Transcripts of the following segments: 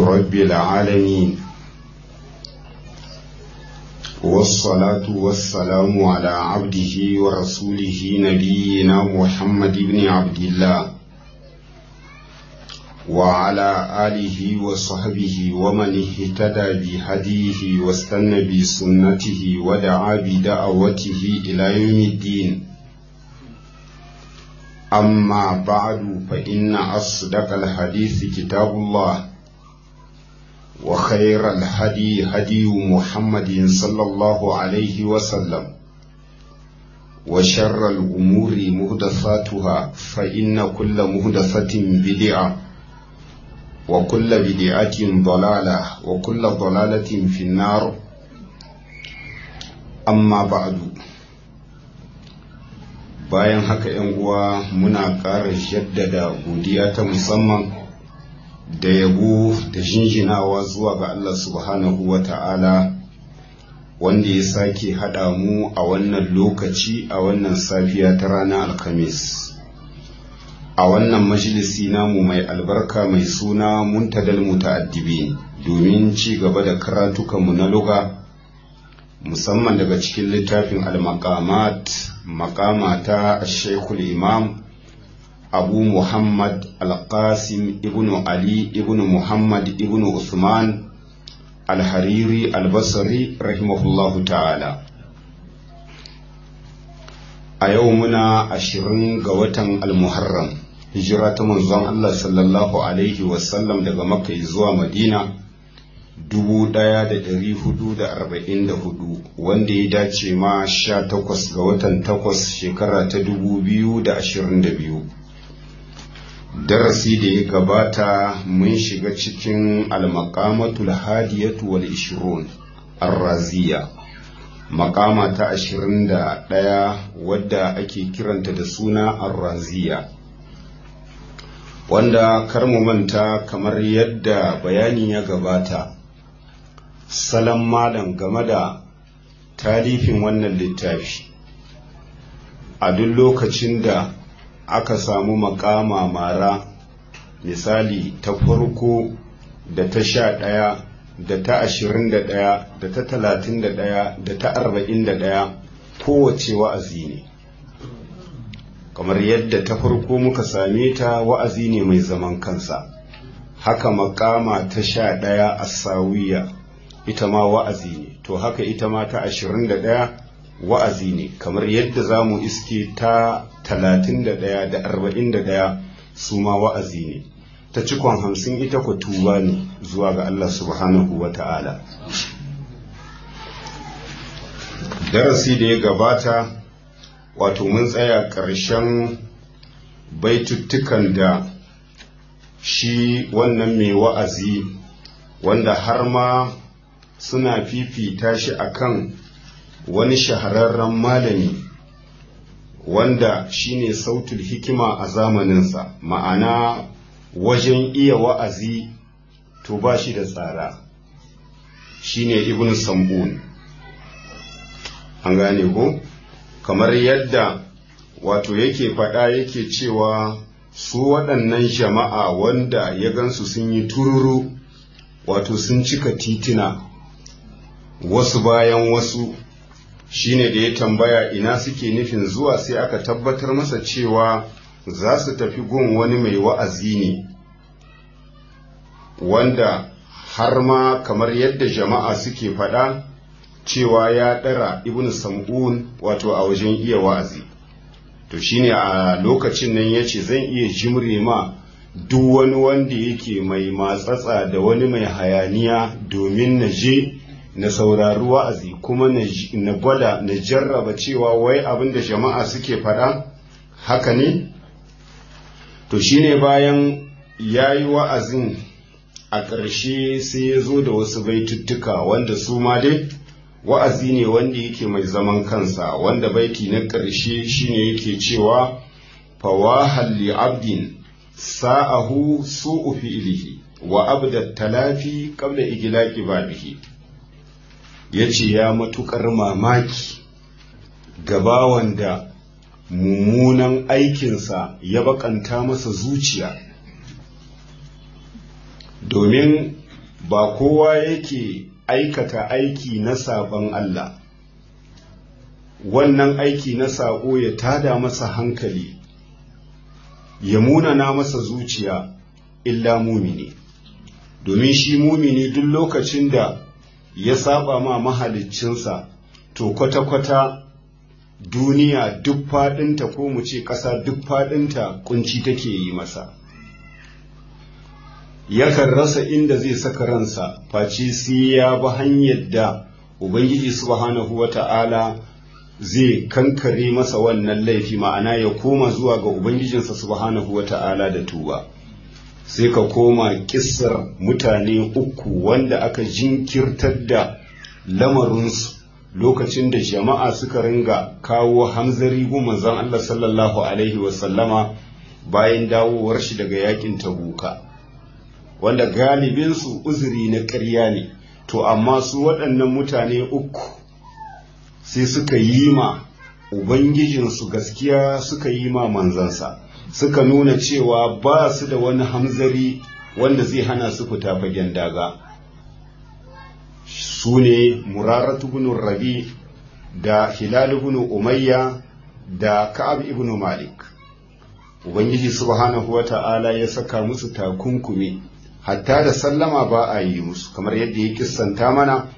رب العالمين والصلاة والسلام على عبده ورسوله نبينا محمد بن عبد الله وعلى آله وصحبه ومن اهتدى بهديه واستنى بسنته ودعا بدعوته إلى يوم الدين أما بعد فإن أصدق الحديث كتاب الله وخير الهدي هدي محمد صلى الله عليه وسلم وشر الأمور مهدثاتها فإن كل مهدثة بدعة وكل بدعة ضلالة وكل ضلالة في النار أما بعد bayan haka ‘yan uwa muna ƙara jaddada godiya ta musamman da yabo da jinjinawa zuwa ga Allah subhanahu wa ta'ala wanda ya sake haɗa mu a wannan lokaci a wannan safiya ta ranar alkamis a wannan majalisi namu mai albarka mai suna muntadal muta'addibi domin ci gaba da karatukanmu na luga musamman daga cikin littafin al-maqamat maqama ta shekul imam abu muhammad al-qasim ibnu ali ibnu muhammad ibnu usman al-hariri al-basri rahimahullahu ta'ala a yau muna ashirin ga watan al-muharram hijira ta manzon Allah sallallahu alaihi wasallam daga makka zuwa madina dubu ɗaya da ɗari hudu da arba'in da hudu wanda ya dace ma sha takwas ga watan takwas shekara ta dubu biyu da ashirin da biyu darasi da ya gabata mun shiga cikin almakamatul hadiyatu wal ishirun arraziya makama ta ashirin da ɗaya wadda ake kiranta da suna arraziya wanda kar mu manta kamar yadda bayani ya gabata salon malam game da talifin wannan littafi a duk lokacin da aka samu makama mara misali ta farko da ta sha ɗaya da ta ashirin da ɗaya da ta talatin da ɗaya da ta arba'in da ɗaya kowace wa'azi ne kamar yadda ta farko muka same ta wa'azi ne mai zaman kansa haka makama ta sha ɗaya a sawiya ita ma wa'azi ne to haka ita ma ta ashirin da ɗaya wa'azi ne kamar yadda za mu iske ta talatin da ɗaya da arba'in da ɗaya su ma wa'azi ne ta cikon hamsin ita ku tuba ne zuwa ga Allah subhanahu wa ta'ala darasi da ya gabata wato mun tsaya ƙarshen baituttukan da shi wannan mai wa'azi wanda har ma suna fifita shi akan wani shahararren malami wanda shine sautul hikima a zamaninsa ma'ana wajen iya wa'azi to ba shi da tsara shine ibn sambun an gane ko kamar yadda wato yake faɗa yake cewa su waɗannan jama'a wanda ya gansu sun yi tururu wato sun cika titina wasu bayan wasu shine da ya tambaya ina suke nufin zuwa sai aka tabbatar masa cewa za su tafi gun wani mai wa'azi ne wanda har ma kamar yadda jama'a suke faɗa cewa ya ɗara ibn sam'un wato a wajen iya wa'azi to shine a lokacin nan ya ce zan iya jimre ma duk wani wanda yake mai matsatsa da wani mai hayaniya domin na je na saurari wa'azi kuma na gwada na jarraba cewa wai abin da jama'a suke faɗa haka ne to shine bayan ya yi wa'azin a ƙarshe sai ya zo da wasu baituttuka wanda su ma dai wa'azi ne wanda yake mai zaman kansa wanda baiti na ƙarshe shine yake cewa fawahan li abdin sa'ahu su'u fi'lihi wa abda talafi qabla iglaqi babihi yace ya matukar mamaki gaba wanda mummunan aikinsa ya bakanta masa zuciya domin ba kowa yake aikata aiki na sabon Allah wannan aiki na saƙo ya tada masa hankali ya munana masa zuciya illa mumini domin shi mumini duk lokacin da ya saba ma mahaliccinsa to kwata-kwata duniya duk faɗinta ko mu ce ƙasa duk faɗinta kunci take yi masa yakan rasa inda zai saka ransa face sai ya bi hanyar da ubangiji subhanahu wata'ala zai kankare masa wannan laifi ma'ana ya koma zuwa ga ubangijinsa subhanahu wata'ala da tuba sai ka koma kissar mutane uku wanda aka jinkirtar da lamarinsu lokacin da jama'a suka ringa kawo hamzari gu manzon Allah sallallahu alaihi wasallama bayan dawowar shi daga yakin tabuka wanda galibinsu uzuri na ƙarya ne to amma su waɗannan mutane uku sai suka yi ma ubangijinsu gaskiya suka yi ma manzansa suka nuna cewa ba su da wani hamzari wanda zai hana su fita fagen daga su ne muraratu bin rabi da hilal bin umayya da ka'ab ibn malik ubangiji subhanahu wa ta'ala ya saka musu takunkumi hatta da sallama ba a yi musu kamar yadda ya kissanta mana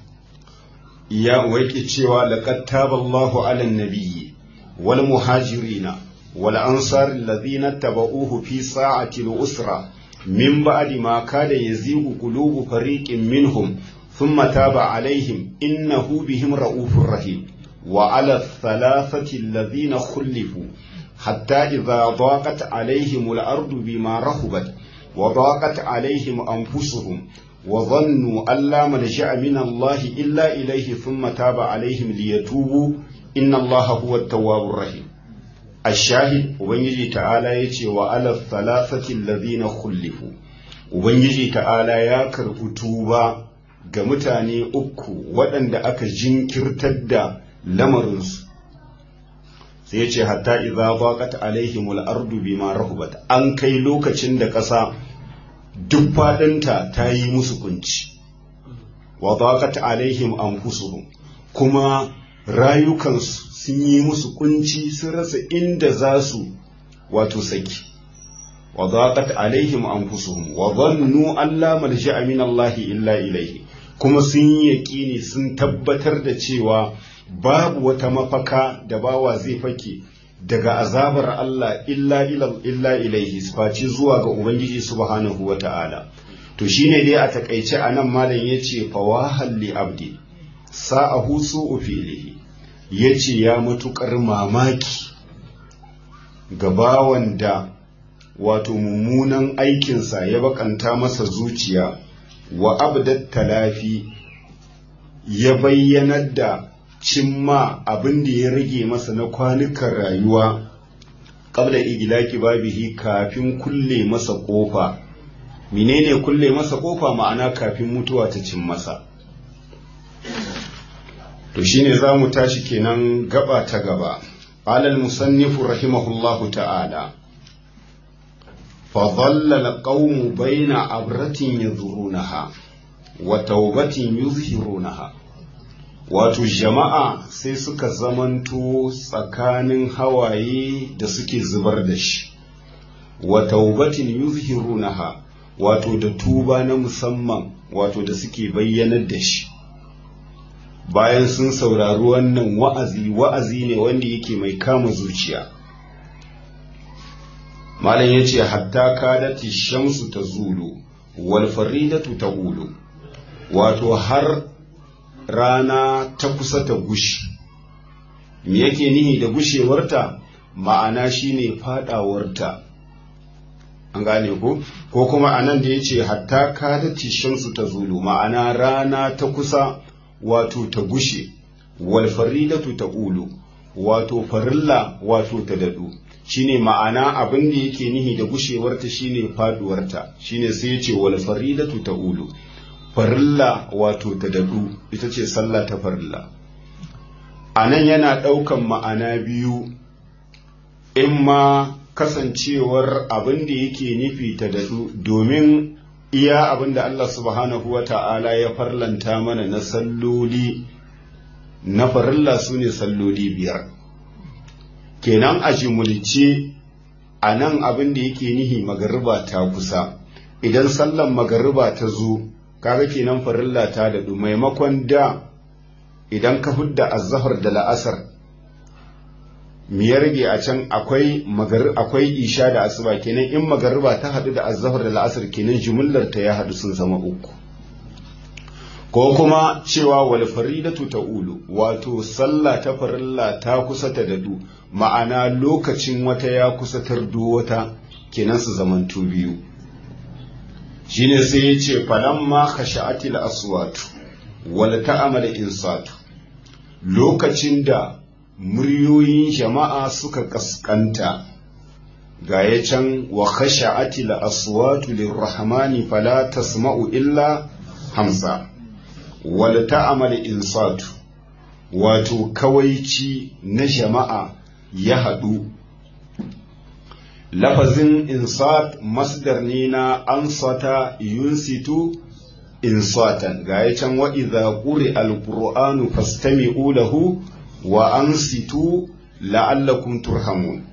ya waike cewa laqad taballahu 'alan nabiyyi wal muhajirina wal ansar alladhina tabauhu fi sa'ati al-usra min ba'di ma kada yazigu qulubu fariqin minhum thumma taba 'alayhim innahu bihim ra'ufur rahim wa 'ala ath-thalathati alladhina khulifu hatta idha daqat 'alayhim al-ardu bima rahubat وضاقت عليهم أنفسهم وظنوا أن لا ملجأ من الله إلا إليه ثم تاب عليهم ليتوبوا إن الله هو التواب الرحيم الشاهد وبنجي تعالى يتي وعلى الثلاثة الذين خلفوا وبنجي تعالى يا كربتوبا ga mutane uku waɗanda aka jinkirtar da lamarinsu sai ya ce hatta idza baqat alaihimul ardu bima rahubat an kai lokacin da ƙasa duk faɗinta ta yi musu kunci wa baqat alaihim anfusuhum kuma rayukansu sun yi musu kunci sun rasa inda za su wato saki wa baqat alaihim anfusuhum wa dhannu an la malja'a min Allah illa ilayhi kuma sun yi yaƙini sun tabbatar da cewa babu wata mafaka da bawa zai fake daga azabar Allah illa illa ilaihi face zuwa ga Ubangiji subhanahu wa ta'ala. To shi ne dai a takaice a nan malam ya ce fawahal li abdi sa'ahu su'u fi'lihi ya ce ya matuƙar mamaki ga bawan da wato mummunan aikinsa ya bakanta masa zuciya wa abdat talafi ya bayyanar da cimma abin da ya rage masa na kwanukan rayuwa ƙabla igilaki babihi kafin kulle masa ƙofa menene kulle masa ƙofa ma'ana kafin mutuwa ta cin masa to shine za mu tashi kenan gaba ta gaba alal musannifu rahimahullahu ta'ala فظل القوم بين عبرة يذرونها وتوبة يظهرونها wato jama'a sai suka zamanto tsakanin hawaye da suke zubar da shi wa taubatin yuzhirunaha wato da tuba na musamman wato da suke bayyanar da shi bayan sun saurari wannan wa'azi wa'azi ne wanda yake mai kama zuciya malam ya ce hatta kadati shamsu ta zulu wal faridatu ta ulu wato har rana ta kusa ta gushi me yake nihi da gushewarta ma'ana shine fadawarta an gane ko ko kuma anan da yace hatta kadati shamsu ta zulu ma'ana rana ta kusa wato ta gushe wal faridatu ta ulu wato farilla wato ta dadu shine ma'ana abin da yake nihi da gushewarta shine faduwarta shine sai yace wal faridatu ta ulu farilla wato ta dadu ita ce sallah ta farilla a nan yana ɗaukan ma'ana biyu in ma kasancewar abin da yake nufi ta dadu domin iya abinda Allah subhanahu wa ta'ala ya farlanta mana na salloli na farilla su ne salloli biyar kenan a jimulce a nan abin da yake nihi magariba ta kusa idan sallan magariba ta zo kaga kenan farilla ta daɗu maimakon da idan ka fidda azahar da la'asar mi ya rage a can akwai akwai isha da asuba kenan in magariba ta haɗu da azahar da la'asar kenan jumullar ta ya haɗu sun zama uku ko kuma cewa wal faridatu ta'ulu wato sallah ta farilla ta kusa ta dadu ma'ana lokacin wata ya kusa tardo wata kenan su zamantu biyu shine sai ya ce falamma khasha'atil aswatu wal ta'amal insatu lokacin da muryoyin jama'a suka kaskanta ga ya can wa khasha'atil aswatu lirrahmani fala tasma'u illa hamsa wal ta'amal insatu wato kawaici na jama'a ya haɗu lafazin insat masdar ne na ansata yunsitu insatan ga ya can wa idza quri alqur'anu fastami'u lahu wa ansitu la'allakum turhamun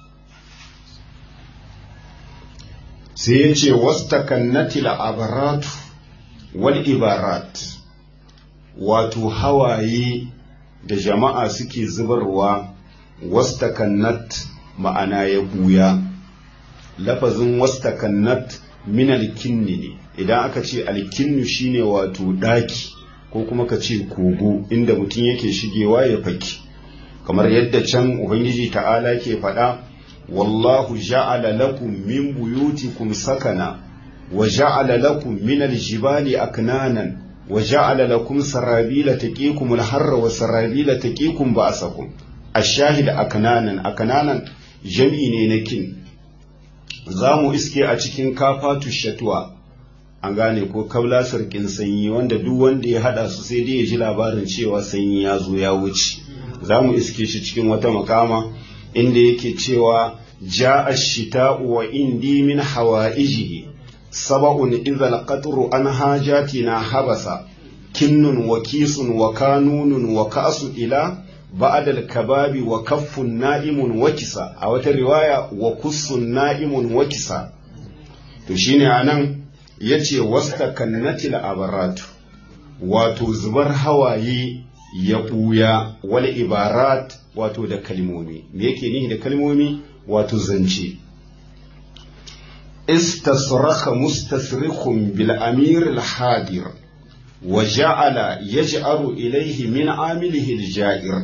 sai ya ce wastakannatil abaratu wal ibarat wato hawaye da jama'a suke zubarwa wastakannat ma'ana ya buya lafazin wastakannat min alkinni ne idan aka ce alkinnu shine wato daki ko kuma ka ce kogo inda mutum yake shigewa ya faki kamar yadda can ubangiji ta'ala ke faɗa wallahu ja'ala lakum min buyutikum sakana wa ja'ala lakum min aljibali aknanan wa ja'ala lakum sarabila taqikum alharra wa sarabila taqikum ba'sakum ashahid aknanan aknanan jam'i ne na kin zamu iske a cikin kafatu shatwa an gane ko kabla sarkin sanyi wanda duk wanda ya hada su sai dai ya ji labarin cewa sanyi ya zo ya wuce zamu iske shi cikin wata makama inda yake cewa ja'a ash-shita'u wa indi min hawaijihi sab'un idza al-qatru an hajatina habasa kinnun wa kisun wa kanunun wa ka'su ila ba'd al-kababi wa kaffun na'imun wa kisa a wata riwaya wa kussun na'imun wa kisa to shine anan yace wastakannatil abaratu wato zubar hawaye ya ɓuya wal ibarat wato da kalmomi me yake nihi da kalmomi wato zance istasraka mustasrikhun bil amir al hadir wa ja'ala yaj'aru ilayhi min amilihi al ja'ir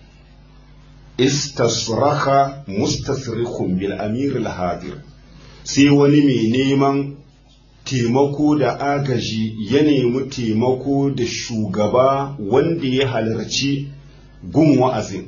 istasraka mustasrikhun bil amir al hadir sai wani mai neman taimako da agaji ya nemi taimako da shugaba wanda ya halarci gun wa'azin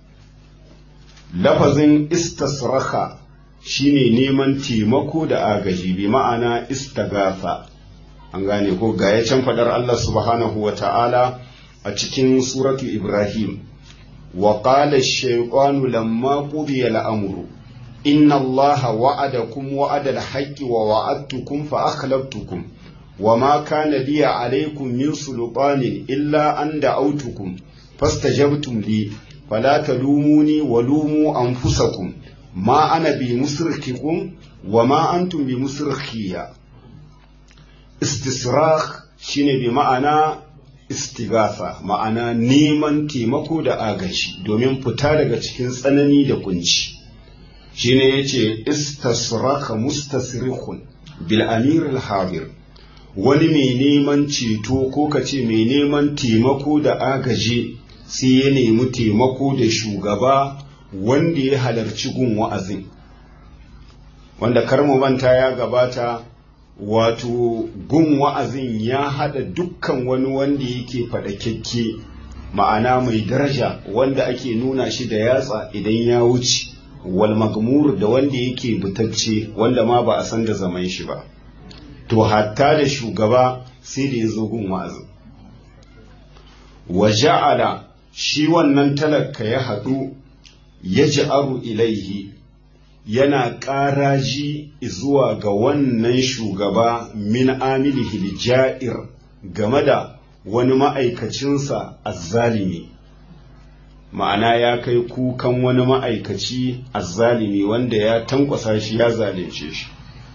lafazin istasraka shine neman taimako da agaji bi ma'ana istagafa an gane ko ga ya can fadar Allah subhanahu wa ta'ala a cikin suratu Ibrahim wa qala ash-shaytanu lamma qudiya al-amru إن الله وعدكم وعد الحق ووعدتكم فأخلفتكم وما كان لي عليكم من سلطان إلا أن دعوتكم فاستجبتم لي فلا تلوموني ولوموا أنفسكم ما أنا بمصرخكم وما أنتم بمصرخية استصراخ shine bi ma'ana istighatha ma'ana neman taimako da agaji domin fita daga cikin tsanani da kunci shine yace istasraka mustasrikhun bil amir al hadir wani mai neman ceto ko kace mai neman taimako da agaji sai ya nemi taimako da shugaba wanda ya halarci gun wa'azin wanda karmu manta ya gabata wato gun wa'azin ya hada dukkan wani wanda yake faɗakekke ma'ana mai daraja wanda ake nuna shi da yatsa idan ya wuce wal magmur da wanda yake butacce wanda ma ba a san da zaman shi ba to hatta da shugaba sai da ya zo gun wa'azin wa ja'ala shi wannan talaka ya haɗu ya ji'aru ilaihi yana ƙaraji zuwa ga wannan shugaba min amilihi ja'ir game da wani ma'aikacinsa azzalimi ma'ana ya kai kukan wani ma'aikaci azzalimi wanda ya tankwasa shi ya zalunce shi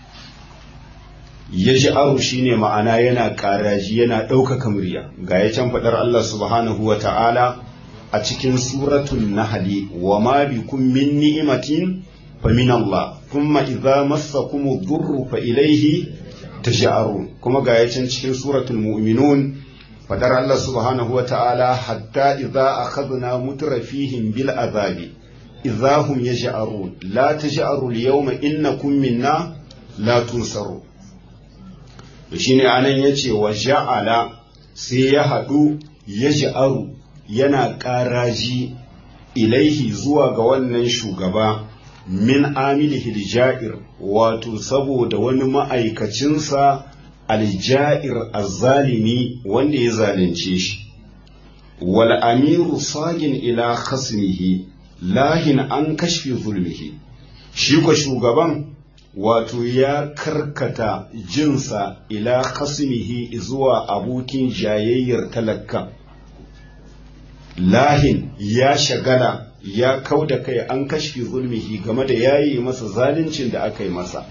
ya ji aro shi ne ma'ana yana ƙaraji yana ɗaukaka murya ga ya can faɗar Allah subhanahu wa ta'ala a cikin suratun nahali wa ma bikum min ni'imatin fa min Allah thumma idza massakum ad-durru fa ilayhi taj'arun kuma ga ya can cikin suratul mu'minun fadar Allah subhanahu wa ta'ala hatta idza akhadna mutrafihim bil azabi idza hum yaj'arun la taj'aru al-yawma innakum minna la tunsaru to shine anan yace wa ja'ala sai ya hadu yaj'aru yana ƙaraji ilaihi zuwa ga wannan shugaba min amilihi ja'ir wato saboda wani ma'aikacinsa alja'ir azzalimi wanda ya zalunce shi wal amiru sagin ila khasmihi lahin an kashfi zulmihi shi ko shugaban wato ya karkata jinsa ila khasmihi zuwa abokin jayayyar talaka lahin ya shagala ya kau da kai an kashfi zulmihi game da yayi masa zaluncin da aka yi masa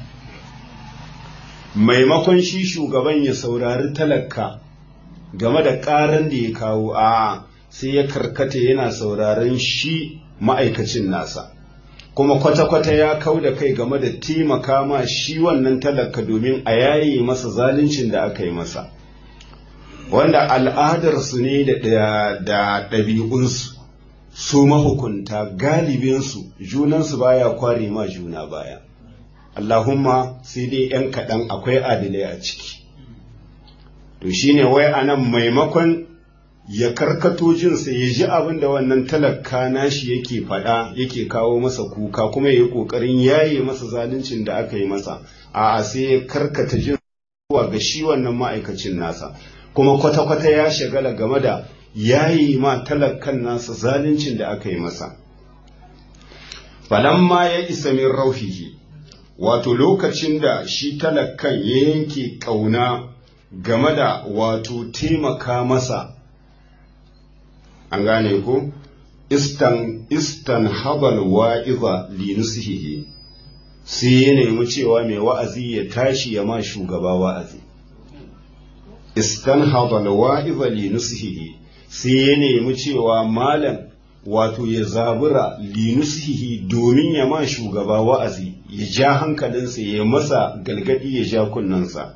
maimakon shi shugaban ya saurari talaka game da ƙaran da ya kawo a sai ya karkata yana sauraron shi ma'aikacin nasa kuma kwata-kwata ya kau da kai game da taimaka ma shi wannan talaka domin a yayi masa zaluncin da aka yi masa wanda al'adarsu ne da ɗabi'unsu su mahukunta galibinsu junansu baya kware ma juna baya Allahumma sai dai ‘yan kaɗan akwai adilai a ciki. To shi ne wai a nan maimakon ya karkato jinsa ya ji abin da wannan talaka nashi yake faɗa yake kawo masa kuka kuma ya yi ƙoƙarin yaye masa zaluncin da aka yi masa, a sai ya karkata jin zuwa ga shi wannan ma'aikacin nasa, kuma kwata-kwata ya shagala game da yayi ma talakan nasa zaluncin da aka yi masa. Falamma ya isa min rauhihi. wato lokacin da shi talakan ya yanke ƙauna game da wato taimaka masa an gane ko istan istan habal wa'iza linusihihi sai ya nemi cewa mai wa'azi ya tashi ya ma shugaba wa'azi istan habal wa'iza linusihihi sai ya nemi cewa malam wato ya zabura linusihi domin ya ma shugaba wa'azi ya ja hankalinsa ya masa galgadi ya ja kunnensa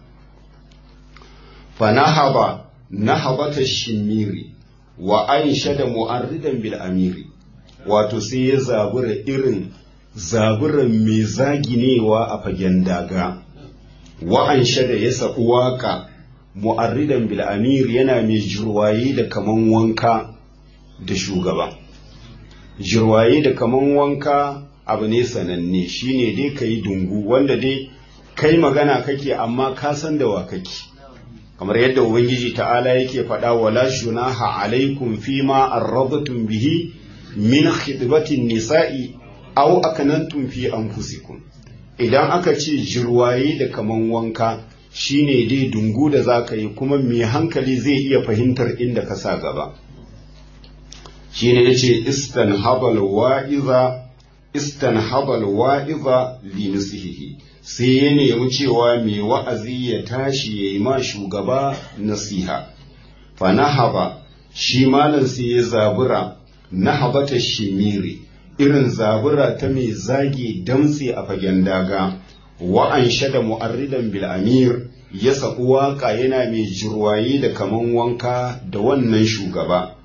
fanahaba nahabata shimiri wa an shada mu'arridan bil amiri wato sai ya zabura irin zaburan mai zaginewa a fagen daga wa an shada ya saɓi waka mu'arridan bil amiri yana mai jirwaye da kaman wanka da shugaba jirwaye da kaman wanka abu ne sananne shine dai ka yi dungu wanda dai kai magana kake amma ka san da wa kake kamar yadda ubangiji ta'ala yake faɗa wala junaha alaikum fima arrabtum bihi min khidbatin nisa'i aw akanantum fi anfusikum idan aka ce jirwaye da kaman wanka shine dai dungu da zaka yi kuma mai hankali zai iya fahimtar inda ka sa gaba shine yace istanhabal wa'iza istanhabal wa'iza li nasihihi sai ya nemi cewa mai wa'azi ya tashi ya yi ma shugaba nasiha fa nahaba shi malam sai ya zabura nahabata shimiri irin zabura ta mai zage damtse a fagen daga wa'an shada mu'arridan bil amir ya saku waka yana mai jirwaye da kaman wanka da wannan shugaba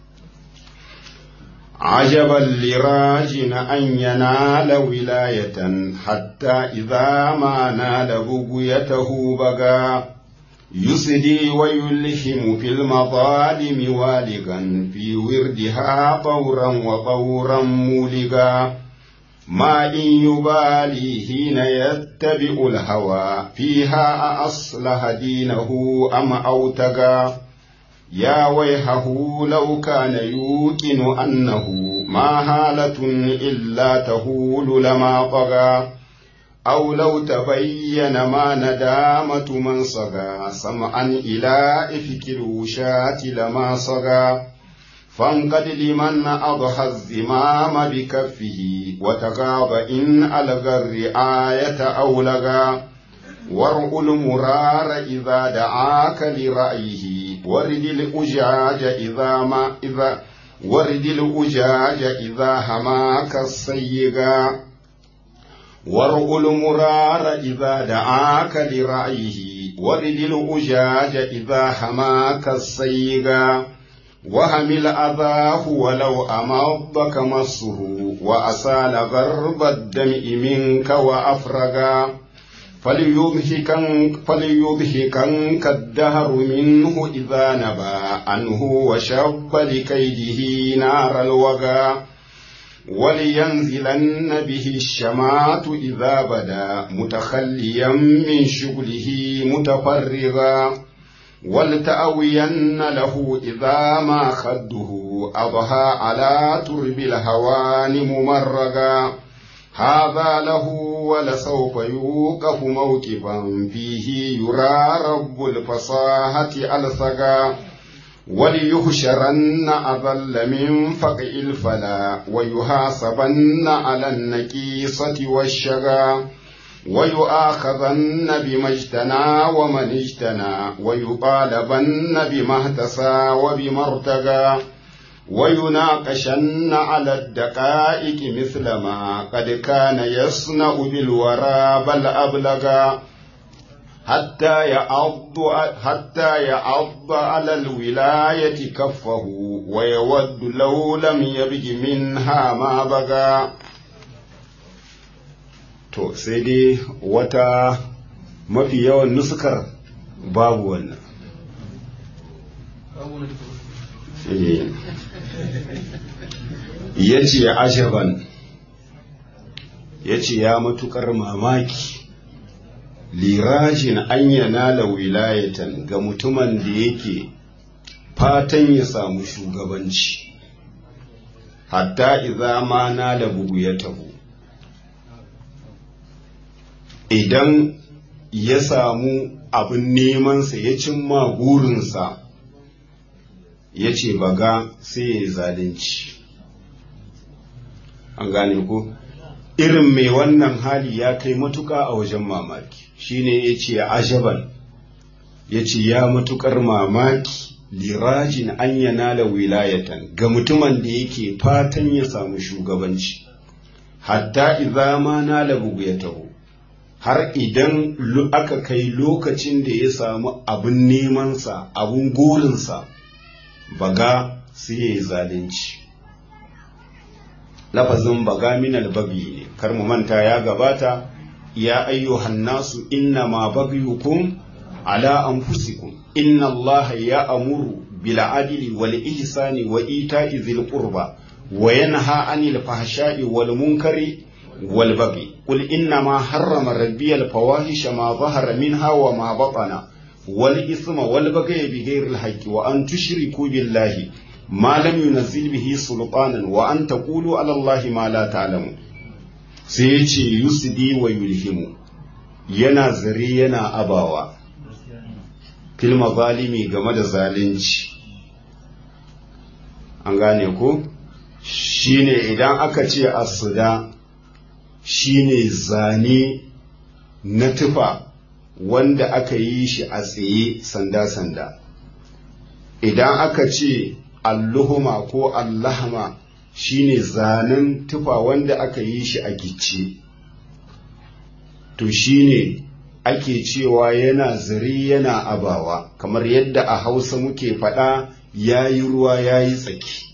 عجبا لراجن أن ينال ولاية حتى إذا ما نال بغيته بغى يسدي ويلهم في المظالم والغا في وردها طورا وطورا مولغا ما إن يبالي حين يتبع الهوى فيها أصلح دينه أم أوتغى يا ويحه لو كان يوقن أنه ما هالة إلا تهول لما طغى أو لو تبين ما ندامة من صغى سمعا إلى إفك الوشاة لما صغى فانقد لمن أضحى الزمام بكفه وتغاض إن ألغى الرعاية أو لغى ورء المرار إذا دعاك لرأيه ورد الأجاج إذا ما إذا ورد الأجاج إذا هماك السيغا ورء المرار إذا دعاك لرأيه ورد الأجاج إذا هماك السيغا وهمل أذاه ولو أمضك مصه وأسال غرب الدمع منك وأفرغا فليضحكن فليضحكنك الدهر منه إذا نبى عنه وشب لكيده نار الوغى ولينزلن به الشمات إذا بدا متخليا من شغله متفرغا ولتأوين له إذا ما خده أضحى على ترب الهوان ممرغا هذا له ولسوف يوقف موقفا فيه يرى رب الفصاحة ألصقا وليحشرن أذل من فقع الفلا ويحاسبن على النكيصة والشغا ويؤاخذن بما اجتنى ومن اجتنى ويطالبن بما اهتسى وبما ارتقى ويناقشن على الدقائق مثل ما قد كان يصنع بالورى بل أبلغا حتى يعض حتى يعض على الولاية كفه ويود لو لم يبج منها ما بغى to sai dai wata mafi yawan nusukar babu wannan ya ce ashaban ya ce ya matukar mamaki lirajin an yanala wilayatan ga mutumin da yake fatan ya samu shugabanci hatta idza ma na da bugu ya tabu idan ya samu abin nemansa ya cimma burinsa ya ce baga sai ya zalunci an gane ko irin mai wannan hali ya kai matuka a wajen mamaki shine ya ce ajaban ya ce ya matukar mamaki lirajin an yanala wilayatan ga mutumin da yake fatan ya samu shugabanci hatta idza ma nala bugu ya taho har idan aka kai lokacin da ya samu abin nemansa abin gorinsa baga sai ya yi zalunci lafazin baga minal babi ne kar mu manta ya gabata ya ayyuhan nasu inna ma bagyukum ala anfusikum inna allaha ya amuru bil adli wal ihsani wa ita'i dhil qurba wa yanha anil fahsha'i wal munkari wal baghi qul inna ma harrama rabbi al fawahisha ma dhahara minha wa ma batana wal isma wal baghi bighayri al haqqi wa an tushriku billahi ma lam yunzil bihi sultanan wa an taqulu ala allahi ma la ta'lamun sai ya ce yusdi wa yulhimu yana zare yana abawa filma zalimi game da zalunci an gane ko shine idan aka ce asuda shine zane na tufa wanda aka yi shi a tsaye sanda-sanda idan aka ce alluhuma ko allahma shine zanen tufa wanda aka yi shi a gicce to shine ake cewa yana zari yana abawa kamar yadda a hausa muke faɗa ya yi ruwa ya yi tsaki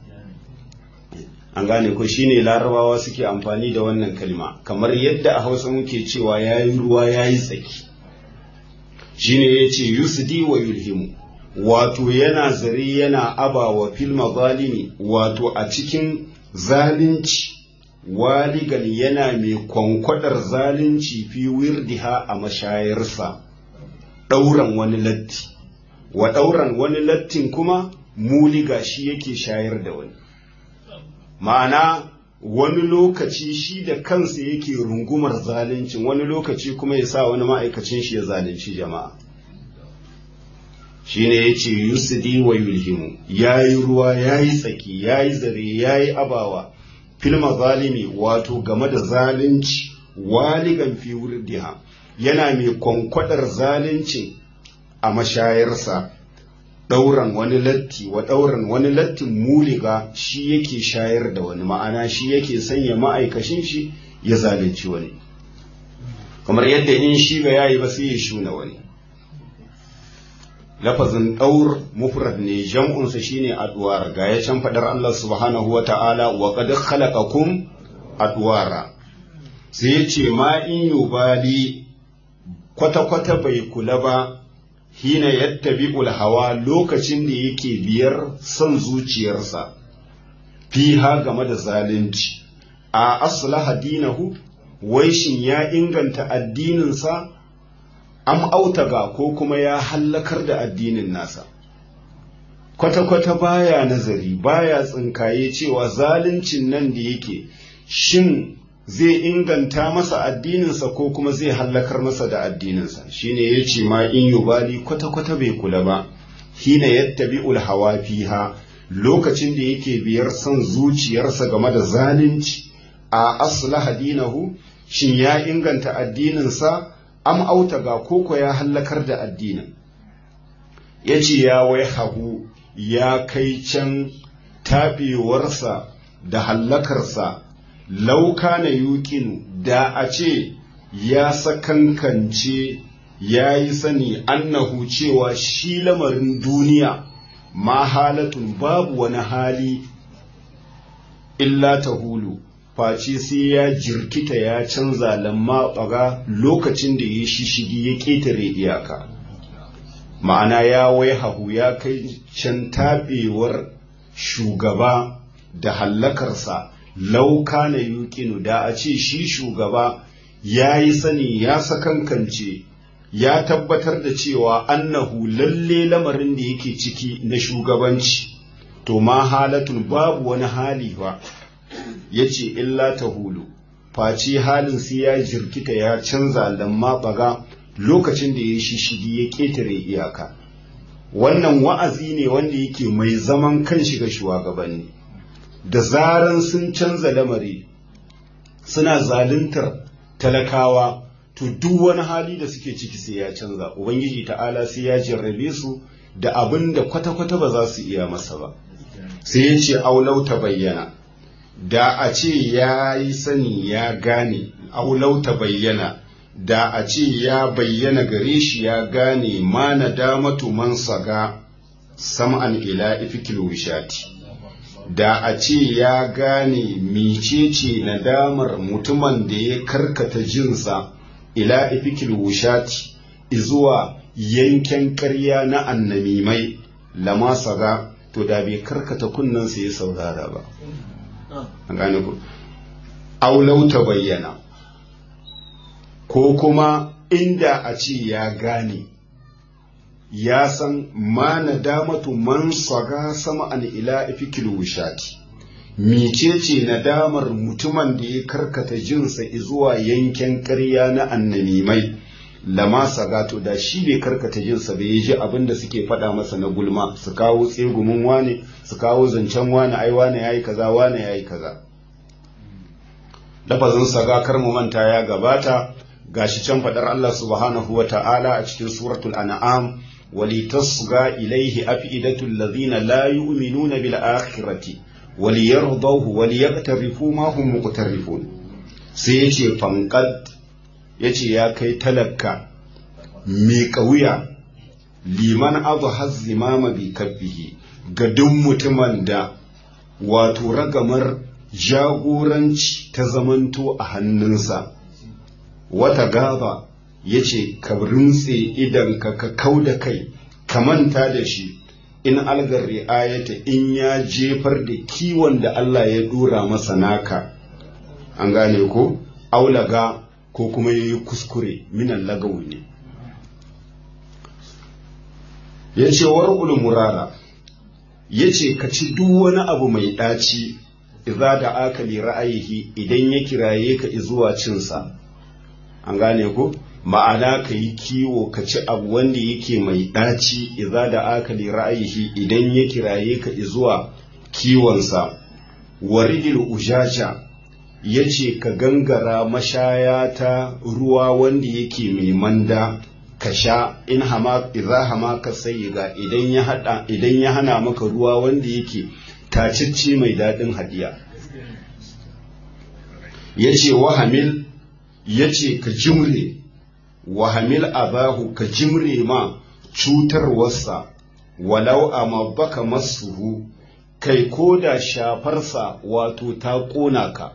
an gane ko shine larabawa suke amfani da wannan kalma kamar yadda a hausa muke cewa ya yi ruwa ya yi tsaki shine ya ce yusdi wa yulhimu wato yana zari yana abawa fil mazalimi wato a cikin zalunci waligan yana mai kwankwadar zalunci fi wirdiha a mashayarsa ɗauran wani latti wa ɗauran wani lattin kuma muliga shi yake shayar da wani ma'ana wani lokaci shi da kansa yake rungumar zaluncin wani lokaci kuma ya sa wani ma'aikacin shi ya zalunci jama'a shine ya ce yusudi wa yulhimu ya yi ruwa ya yi tsaki ya yi zare ya yi abawa filma zalimi wato game da zalunci waligan fi wurdiha yana mai kwankwadar zalunci a mashayarsa ɗauran wani latti wa ɗauran wani lattin muliga shi yake shayar da wani ma'ana shi yake sanya ma'aikashin shi ya zalunci wani kamar yadda in shi ba yayi ba sai ya shuna wani lafazin ɗaur mufrad ne jam'unsa shine adwar ga ya can faɗar Allah subhanahu wa ta'ala wa qad khalaqakum adwara sai ya ce ma in yubali kwata-kwata bai kula ba hina yattabi'ul hawa lokacin da yake biyar son zuciyarsa fiha game da zalunci a aslaha dinahu wai shin ya inganta addininsa am autaga ko kuma ya hallakar da addinin nasa kwata-kwata baya nazari baya tsinkaye cewa zaluncin nan da yake shin zai inganta masa addininsa ko kuma zai hallakar masa da addininsa shine ya ce ma in yubali kwata-kwata bai kula ba hina yattabi'ul hawa fiha lokacin da yake biyar son zuciyarsa game da zalunci a aslaha dinahu shin ya inganta addininsa am autaga koko ya hallakar da addinin ya ce ya wai hagu ya kai can taɓewarsa da hallakarsa lauka na yuƙinu da a ce ya sakankance ya yi sani annahu cewa shi lamarin duniya ma halatun babu wani hali illa ta hulu face sai ya jirkita ya canza lamma ɓaga lokacin da ya shishigi ya ƙetare iyaka ma'ana ya wai hahu ya kai can taɓewar shugaba da hallakarsa lauka na yuƙinu da a ce shi shugaba ya yi sani ya sakankance ya tabbatar da cewa annahu lalle lamarin da yake ciki na shugabanci to ma halatun babu wani hali ba ya ce illa ta hulu face halin sai ya jirkita ya canza lamma baga lokacin da ya shishigi ya ƙetare iyaka wannan wa'azi ne wanda yake mai zaman kanshi ga shugabanni da zaran sun canza lamari suna zaluntar talakawa to duk wani hali da suke ciki sai ya canza ubangiji ta'ala sai ya jarrabe su da abin da kwata-kwata ba za su iya masa ba sai ya ce aulau ta bayyana da a ce ya yi sani ya gane aulau ta bayyana da a ce ya bayyana gare shi ya gane ma na damatu man saga sam'an ila ifikil wishati da a ce ya gane micece nadamar mutumin da ya karkata jinsa ila ifikil wushati izuwa yanken ƙarya na annamimai lama saga to da bai karkata kunnensa ya saurara ba an gane ku aulau ta bayyana ko kuma inda a ce ya gane ya san ma nadamatu man saga sama an ila ifikil wushati micece nadamar mutumin da ya karkata jinsa zuwa yanken ƙarya na annamimai lama sagato da shi bai karkata jinsa bai ji abin da suke faɗa masa na gulma su kawo tsegumin wane su kawo zancen wane ai wane yayi kaza wane yayi kaza lafazin saga kar mu manta ya gabata gashi can faɗar Allah subhanahu wa ta'ala a cikin suratul an'am walitasga ilaihi afidatul ladhina la yu'minuna bil akhirati waliyardahu waliyaqtarifu ma hum muqtarifun sai yace fanqad yace ya kai talakka mi kauya liman abu hazzimama bi kabbihi ga duk mutumin da wato ragamar jagoranci ta zamanto a hannunsa wata gaba yace ka rintse idan ka ka kauda kai ka manta da shi in algar ri'ayata in ya jefar da kiwon da Allah ya dora masa naka an gane ko aulaga ko kuma ya yi kuskure minan lagawi ne ya ce warƙul murara ya ce ka ci duk wani abu mai ɗaci idza da aka li ra'ayihi idan ya kiraye ka zuwa cinsa an gane ku ma'ana ka yi kiwo ka ci abu wanda yake mai ɗaci idza da aka li ra'ayihi idan ya kiraye ka zuwa kiwonsa waridil ujaja ya ce ka gangara mashaya ta ruwa wanda yake mai manda ka sha in hama idza hama ka sayyiga idan ya hada idan ya hana maka ruwa wanda yake tacicci mai daɗin hadiya yace wahamil yace ka jimre wahamil abahu ka jimre ma cutarwarsa walau amma baka masuhu kai ko da shafarsa wato ta ƙona ka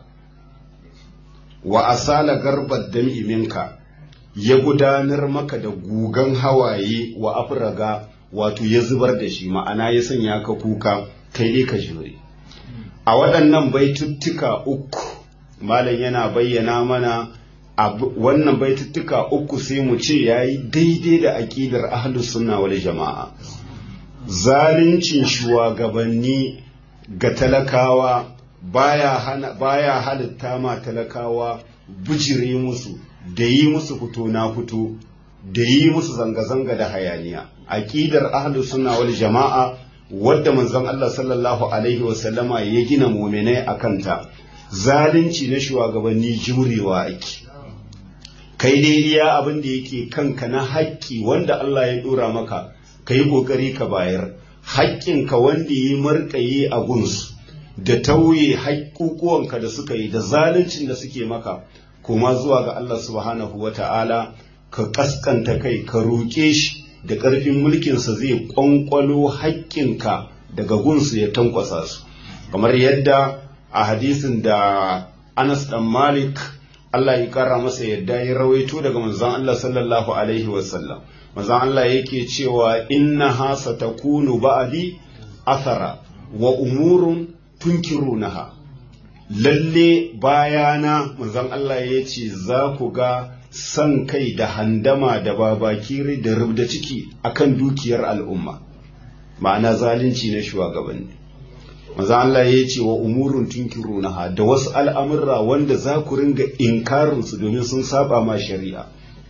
wa asala garbar dam'i minka ya gudanar maka da gugan hawaye wa afraga wato ya zubar da shi ma'ana ya sanya ka kuka kai ne ka jure a waɗannan baituttuka uku malam yana bayyana mana wannan baituttuka uku sai mu ce yayi daidai da aƙidar ahlus sunna wal jama'a zaluncin shugabanni ga talakawa baya hana baya halitta ma talakawa bijire musu da yi musu fito na fito da yi musu zanga-zanga da hayaniya aqidar ahlus sunna wal jama'a wadda manzon Allah sallallahu alaihi wa sallama ya gina mu'minai akan ta zalunci na shugabanni jimrewa ake kai dai iya abin da yake kanka na haƙƙi wanda Allah ya dora maka kai kokari ka bayar haƙƙinka wanda yi marƙaye a gunsu da tauye haƙƙuƙuwanka da suka yi da zaluncin da suke maka kuma zuwa ga Allah subhanahu wa ta'ala ka ƙasƙanta kai ka roƙe shi da ƙarfin mulkinsa zai ƙwanƙwalo haƙƙinka daga gunsu ya tankwasa su kamar yadda a hadisin da Anas ɗan Malik Allah ya ƙara masa yadda ya rawaito daga manzon Allah sallallahu alaihi wasallam manzon Allah yake cewa inna hasa takunu ba'di athara wa umurun tunkirunaha lalle bayana manzon Allah ya ce za ku ga san kai da handama da babakiri da rubda ciki akan dukiyar al'umma ma'ana zalunci na shugabanni manzon Allah ya ce wa umurun tunkirunaha da wasu al'amurra wanda za ku ringa inkarin su domin sun saba ma shari'a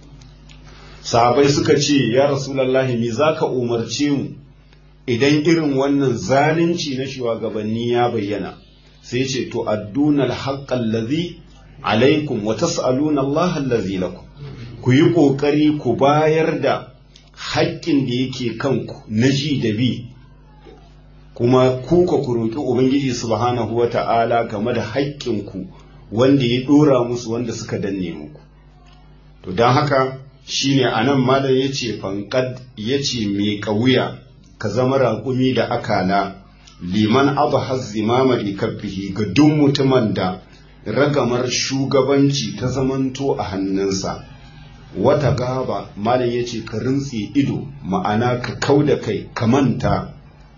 sahabai suka ce ya rasulullahi me zaka umarce mu idan irin wannan zalunci na shugabanni ya bayyana sai ce to adduna alhaqqa allazi alaikum wa tas'aluna Allah allazi lakum ku yi kokari ku bayar da haƙƙin da yake kanku na ji da bi kuma ku ka ku roƙi ubangiji subhanahu wa ta'ala game da haƙƙinku wanda ya ɗora musu wanda suka danne muku to don haka shine anan malam yace fanqad yace mai ƙauya ka zama raƙumi da akala liman abu hazzimama likabbihi ga duk mutumin da ragamar shugabanci ta zamanto a hannunsa wata gaba malam ya ce ka rintse ido ma'ana ka kau da kai ka manta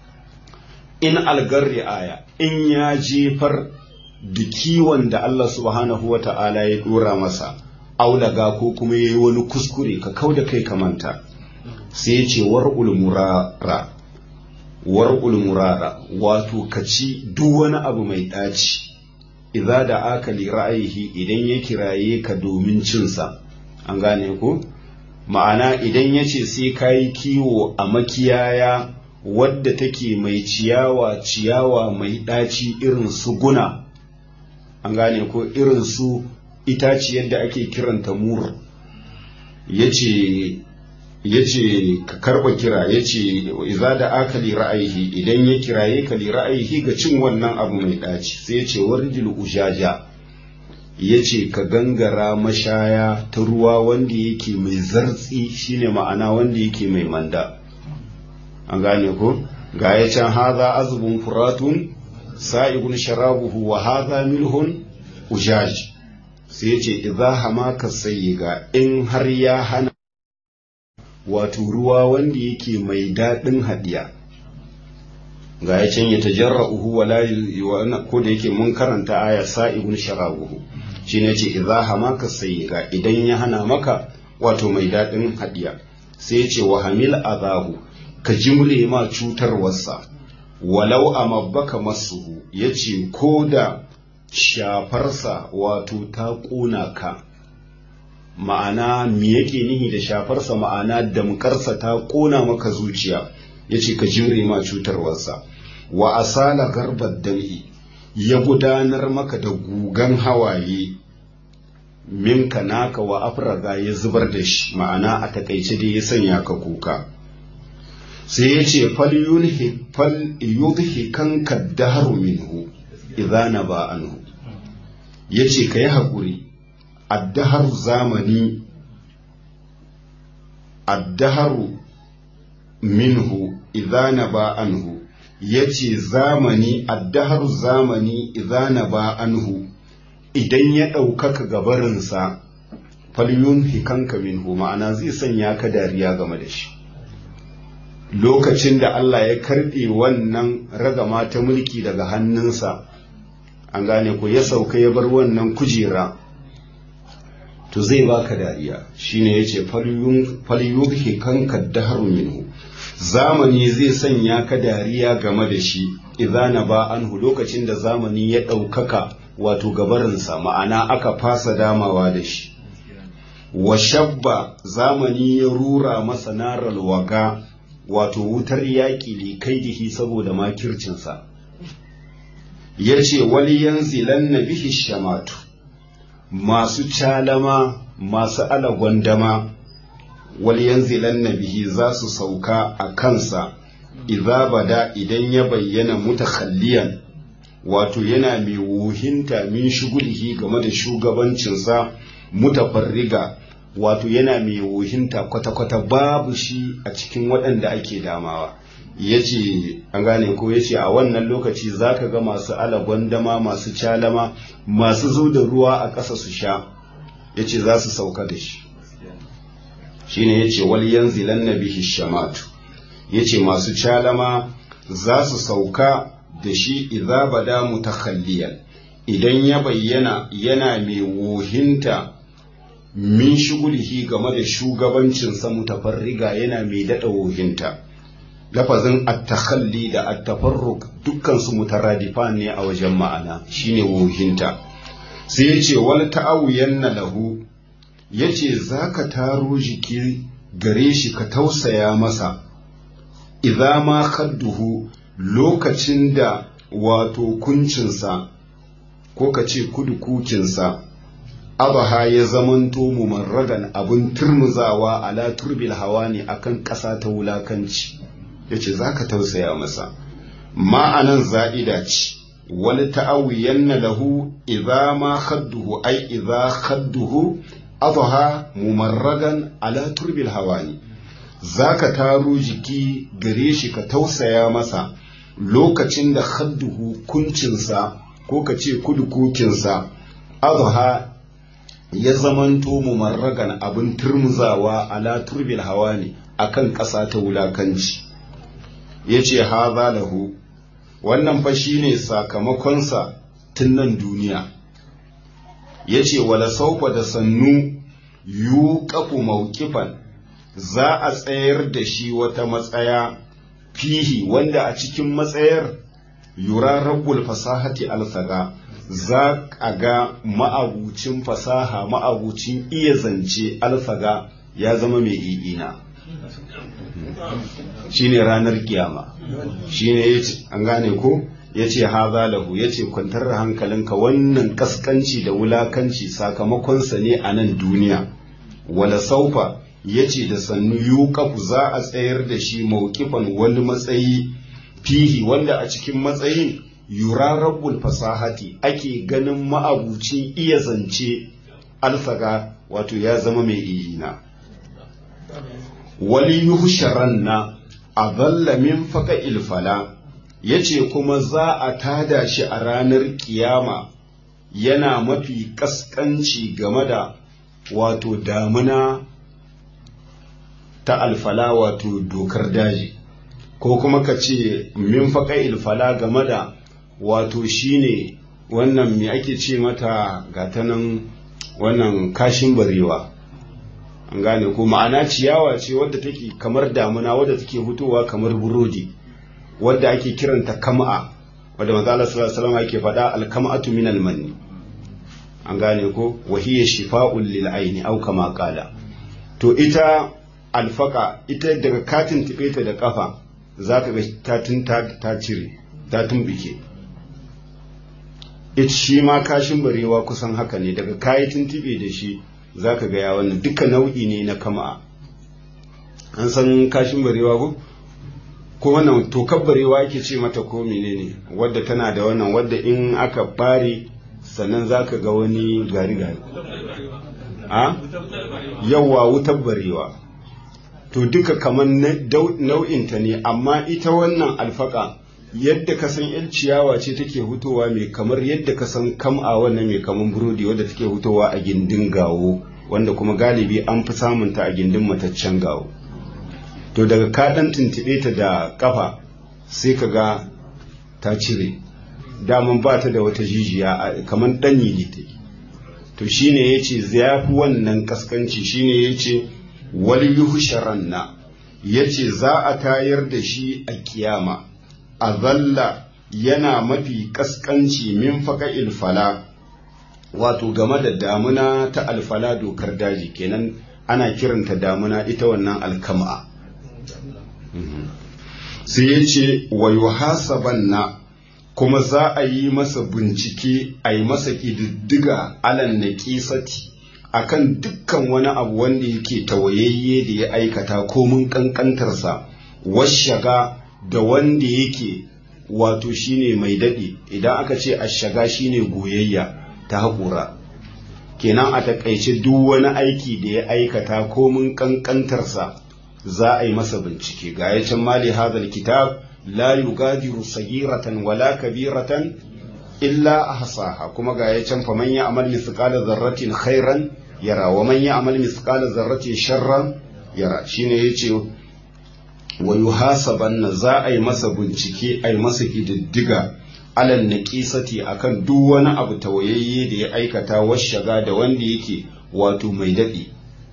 in algarri aya in ya jefar da kiwon da Allah subhanahu wa ta'ala ya dora masa aulaga ko kuma ya yi wani kuskure ka kau da kai ka manta sai ya ce war'ul murara war'ul murara wato ka ci duk wani abu mai ɗaci idza da aka li ra'ayihi idan ya kiraye ka domin cinsa an gane ko ma'ana idan ya ce sai ka yi kiwo a makiyaya wadda take mai ciyawa ciyawa mai ɗaci irin su guna an gane ko irin su itaciyar da ake kiranta mur ya ce ya ce ka karɓa kira ya ce iza da aka li ra'ayihi idan ya kiraye ka li ra'ayihi ga cin wannan abu mai ɗaci sai ya ce warjil ujaja ya ce ka gangara mashaya ta ruwa wanda yake mai zartsi shine ma'ana wanda yake mai manda an gane ko ga ya can haza azubun furatun sa'igun sharabuhu wa haza milhun ujaj sai ya ce idza hamaka sayyiga in har ya hana wato ruwa wanda yake mai daɗin haɗiya ga ya can ya tajarra uhu wala ko da yake mun karanta aya sa'ibun sharabuhu shi ne ce idza hamaka sayyiga idan ya hana maka wato mai daɗin haɗiya sai ya ce wa hamil azahu ka jimre ma cutarwarsa walau a mabbaka masu ya ce ko da shafarsa wato ta ƙona ka ma'ana me yake nihi da shafarsa ma'ana damkarsa ta ƙona maka zuciya ya ce ka jure ma cutarwarsa wa asala garbar dam'i ya gudanar maka da gugan hawaye minka naka wa afraga ya zubar da shi ma'ana a takaice dai ya sanya ka kuka sai ya ce fal yudhi kan kaddaharu minhu idza ba anhu ya ce ka yi haƙuri addaharu zamani addaharu minhu idza ba anhu ya ce zamani addaharu zamani idza ba anhu idan ya ɗaukaka gabarinsa falyun hikanka minhu ma'ana zai sanya ka dariya game da shi lokacin da Allah ya karɓe wannan ragama ta mulki daga hannunsa an gane ko ya sauka ya bar wannan kujera to zai baka dariya shine yace falyun hikanka daharu minhu zamani zai sanya ka dariya game da shi idza ba anhu lokacin da zamani ya ɗaukaka wato gabarinsa ma'ana aka fasa damawa da shi wa shabba zamani ya rura masa naral waga wato wutar yaƙi li kaidihi saboda makircinsa ya ce wali yanzilan na bihi shamatu masu calama masu alagwandama wali yanzilan na bihi za su sauka a kansa idza bada idan ya bayyana mutakhalliyan wato yana mai wuhinta min shugulihi game da shugabancinsa mutafarriga wato yana mai wuhinta kwata-kwata babu shi a cikin waɗanda ake damawa ya ce an gane ko ya ce a wannan lokaci za ka ga masu alagwandama masu calama masu zo da ruwa a ƙasa su sha ya ce za su sauka da shi shi ne ya ce wal yanzilan na bihi shamatu ya ce masu calama za su sauka da shi idza bada mutakhalliyan idan ya bayyana yana mai wuhinta min shugulihi game da shugabancinsa mutafarriga yana mai daɗa wuhinta lafazin attakhalli da attafarruk dukkan su mutaradifan ne a wajen ma'ana shine wuhinta sai ya ce wal ta'awiyanna lahu yace zaka taro jiki gare shi ka tausaya masa idza ma khadduhu lokacin da wato kuncinsa ko ka ce kudu kukinsa abaha ya zamanto mumarragan abin turmuzawa ala turbil hawa ne akan ƙasa ta wulakanci ya ce za ka tausaya masa ma'anan za'ida ce wani ta'awiyanna lahu idza ma khadduhu ai idza khadduhu abaha mumarragan ala turbil hawa ne za ka taro jiki gare shi ka tausaya masa lokacin da hadduhu kuncinsa ko ka ce kudukukinsa azha ya zamanto mumarragan abin turmuzawa ala turbil hawa ne akan ƙasa ta wulakanci ya ce haza lahu wannan fa shine sakamakonsa tun nan duniya ya ce wala saufa da sannu yuqafu mawqifan za a tsayar da shi wata matsaya fihi wanda a cikin matsayar yura rabbul fasahati alsaga za a ga ma'abucin fasaha ma'abucin iya zance alsaga ya zama mai i'ina shine ranar kiyama shine yace an gane ko yace haza lahu yace kwantar da hankalinka wannan kaskanci da wulakanci sakamakonsa ne a nan duniya wala saufa ya ce da sannu yuqafu za a tsayar da shi mawqifan wani matsayi fihi wanda a cikin matsayin yura rabbul fasahati ake ganin ma'abucin iya zance alfaga wato ya zama mai iyina wali yuhsharanna adalla min faka ilfala yace kuma za a tada shi a ranar kiyama yana mafi kaskanci game da wato damuna ta alfala wato dokar daji ko kuma ka ce min faƙa ilfala game da wato shine wannan me ake ce mata gatanan wannan kashin barewa an gane ko ma'ana ciyawa ce wadda take kamar damuna wadda take fitowa kamar burodi wadda ake kiranta kam'a wadda manzo Allah sallallahu alaihi wasallam yake faɗa al-kam'atu min al-manni an gane ko wa hiya shifa'un lil aini aw kama qala to ita alfaka ita daga katin tibe ta da kafa zaka ga ta tunta ta cire ta tumbike ita shi ma kashin barewa kusan haka ne daga kayi tuntube da shi zaka ga ya wannan duka nau'i ne na kama an san kashin barewa ko ko wannan tokar barewa yake ce mata ko menene wadda tana da wannan wadda in aka bare sannan zaka ga wani gari gari a yawa wutar barewa to duka kamar nau'inta ne amma ita wannan alfaka yadda ka san yan ciyawa ce take hutowa mai kamar yadda ka san kam'a wannan mai kamar burodi wadda take hutowa a gindin gawo wanda kuma galibi an fi samunta a gindin mataccen gawo to daga ka dan tuntube ta da kafa sai ka ga ta cire daman ba ta da wata jijiya kamar danyi ne ta yi to shine yace zafi wannan kaskanci shine yace wal yuhsharanna yace za a tayar da shi a kiyama azalla yana mafi kaskanci min faka ilfala wato game da damuna ta alfala dokar daji kenan ana kiranta damuna ita wannan alkama sai ya ce wa yuhasabanna kuma za a yi masa bincike a yi masa ƙididdiga alan na ƙisati akan dukkan wani abu wanda yake tawayayye da ya aikata komin ƙanƙantarsa washaga da wanda yake wato shine mai daɗe idan aka ce ashaga shine goyayya ta haƙura kenan a taƙaice duk wani aiki da ya aikata komin ƙanƙantarsa za a yi masa bincike ga ya can mali hadal kitab la yugadiru sagiratan wala kabiratan illa ahsaha kuma ga ya can faman ya amal mithqala dharratin khairan yara wa man ya amal mithqala dharratin sharran yara shine yace wa yuhasabanna za a yi masa bincike a yi masa kididdiga alal naqisati akan duk wani abu tawayayye da ya aikata washaga da wanda yake wato mai dadi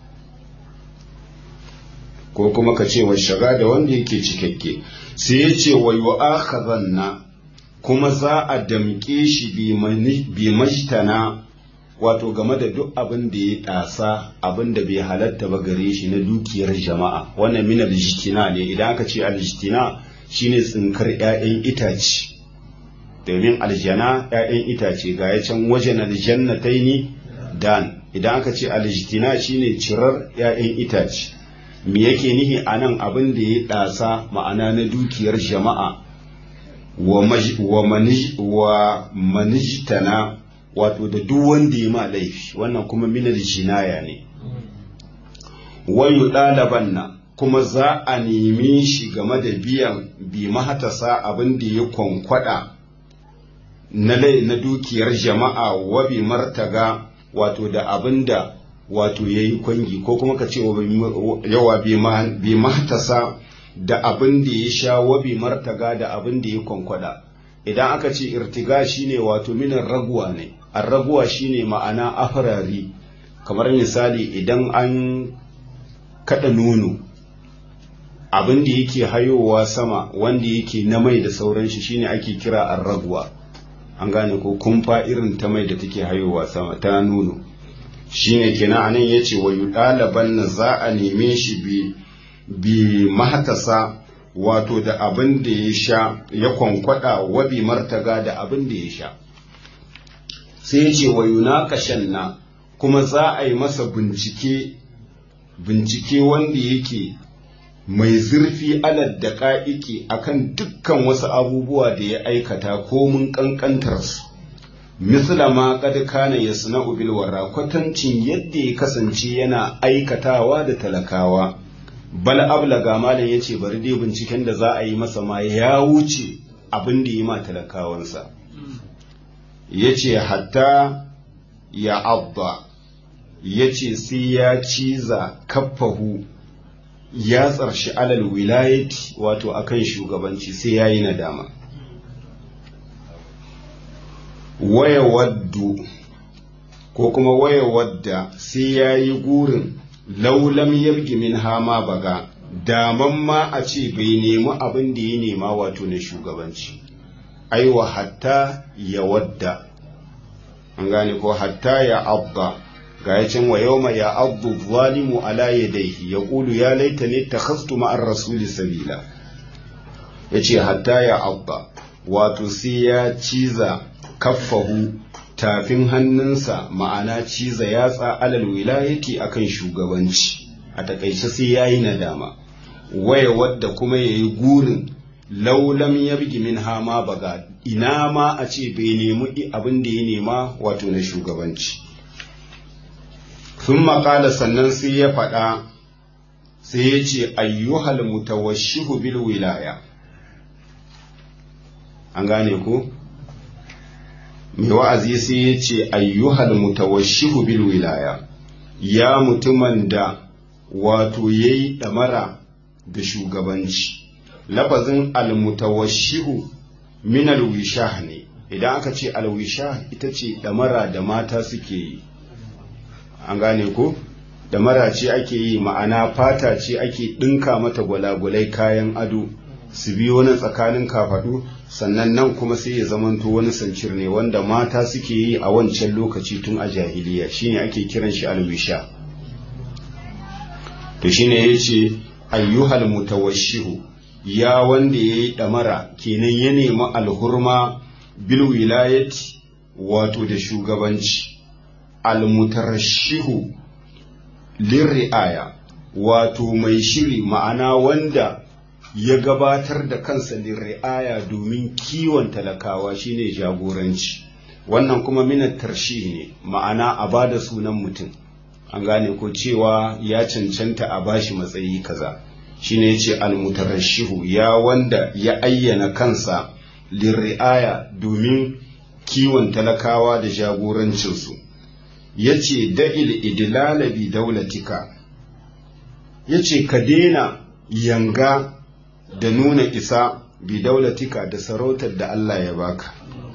ko kuma ka ce washaga da wanda yake cikakke sai ya ce wa yu'akhadhanna kuma za a damƙe shi bi majtana wato game da duk abin da ya ɗasa abin da bai halatta ba gare shi na dukiyar jama'a wannan min aljihtina ne idan aka ce aljihtina shine tsinkar 'ya'yan itace domin aljana 'ya'yan itace ga ya can wajen aljannataini dan idan aka ce aljihtina shine cirar 'ya'yan itace me yake nihi a nan abin da ya ɗasa ma'ana na dukiyar jama'a wa manijtana wato da duk wanda ya ma laifi wannan kuma minar jinaya ne wayu ɗaliban na kuma za a nemi shi game da biyan bi mahatasa abin da ya kwankwada na na dukiyar jama'a wa bi martaga wato da abin da wato ya yi kwangi ko kuma ka ce yawa bi mahatasa da abin da ya sha wa bi martaga da abin da ya kwankwada idan aka ce irtiga shine wato minan raguwa ne arraguwa shine ma'ana afirari kamar misali idan an kada nono abin da yake hayowa sama wanda yake na mai da sauran shi shine ake kira arraguwa an gane ko kumfa irin ta mai da take hayowa sama ta nono shine kenan anan yace wa yudalaban na za a neme shi bi bi mahatasa wato da abin da ya sha ya kwankwada wa bi martaga da abin da ya sha sai ya ce wa yunaqashan na kuma za a yi masa bincike bincike wanda yake mai zurfi alad da ka'iki akan dukkan wasu abubuwa da ya aikata ko mun kankantar su misla ma kad kana yasna'u bil wara kwatancin yadda ya kasance yana aikatawa da talakawa bal ablaga malam yace bari dai binciken da za a yi masa ma ya wuce abin da yi ma talakawansa yace hatta ya abba yace sai ya ciza kaffahu ya tsarshi alal wilayati wato akan shugabanci sai ya yi nadama waya waddu ko kuma waya wadda sai ya yi gurin laulam yabgi min hama baga daman ma a ce bai nemi abin da ya nema wato na shugabanci aiwa hatta ya wadda an gane ko hatta ya abba ga ya can wa yawma ya abdu zalimu ala yadayhi ya qulu ya laitani takhastu ma'ar rasuli sabila yace hatta ya abba wato sai ya ciza kaffahu tafin hannunsa ma'ana ciza yatsa alal wilayati akan shugabanci a takaice sai yayi nadama waya wadda kuma yayi gurin laulam ya bigi min hama baga ina ma a ce bai nemi abin da ya nema wato na shugabanci sun makala sannan sai ya faɗa sai ya ce ayyuhal mutawashihu bil wilaya an gane ku mai wa'azi sai ya ce ayyuhal mutawashihu bil wilaya ya mutumin da wato ya yi ɗamara da shugabanci lafazin almutawashihu min alwishah ne idan aka ce alwishah ita ce ɗamara da mata suke yi an gane ko ɗamara ce ake yi ma'ana fata ce ake ɗinka mata gwalagwalai kayan ado su biyo na tsakanin kafaɗu sannan nan kuma sai ya zamanto wani sancir ne wanda mata suke yi a wancan lokaci tun a jahiliya shine ake kiran shi alwisha to shine yace ayyuhal mutawashihu ya wanda yayi damara kenan ya nemi alhurma bil wilayati wato da shugabanci almutarashihu lirriaya wato mai shiri ma'ana wanda ya gabatar da kansa lirriaya domin kiwon talakawa shine jagoranci wannan kuma minar tarshi ne ma'ana a bada sunan mutum an gane ko cewa ya cancanta a bashi matsayi kaza shine yace almutarashihu ya wanda ya ayyana kansa lirriaya domin kiwon talakawa da jagorancinsu yace da'il idlala bi daulatika yace ka daina yanga da nuna isa bi daulatika da sarautar da Allah ya baka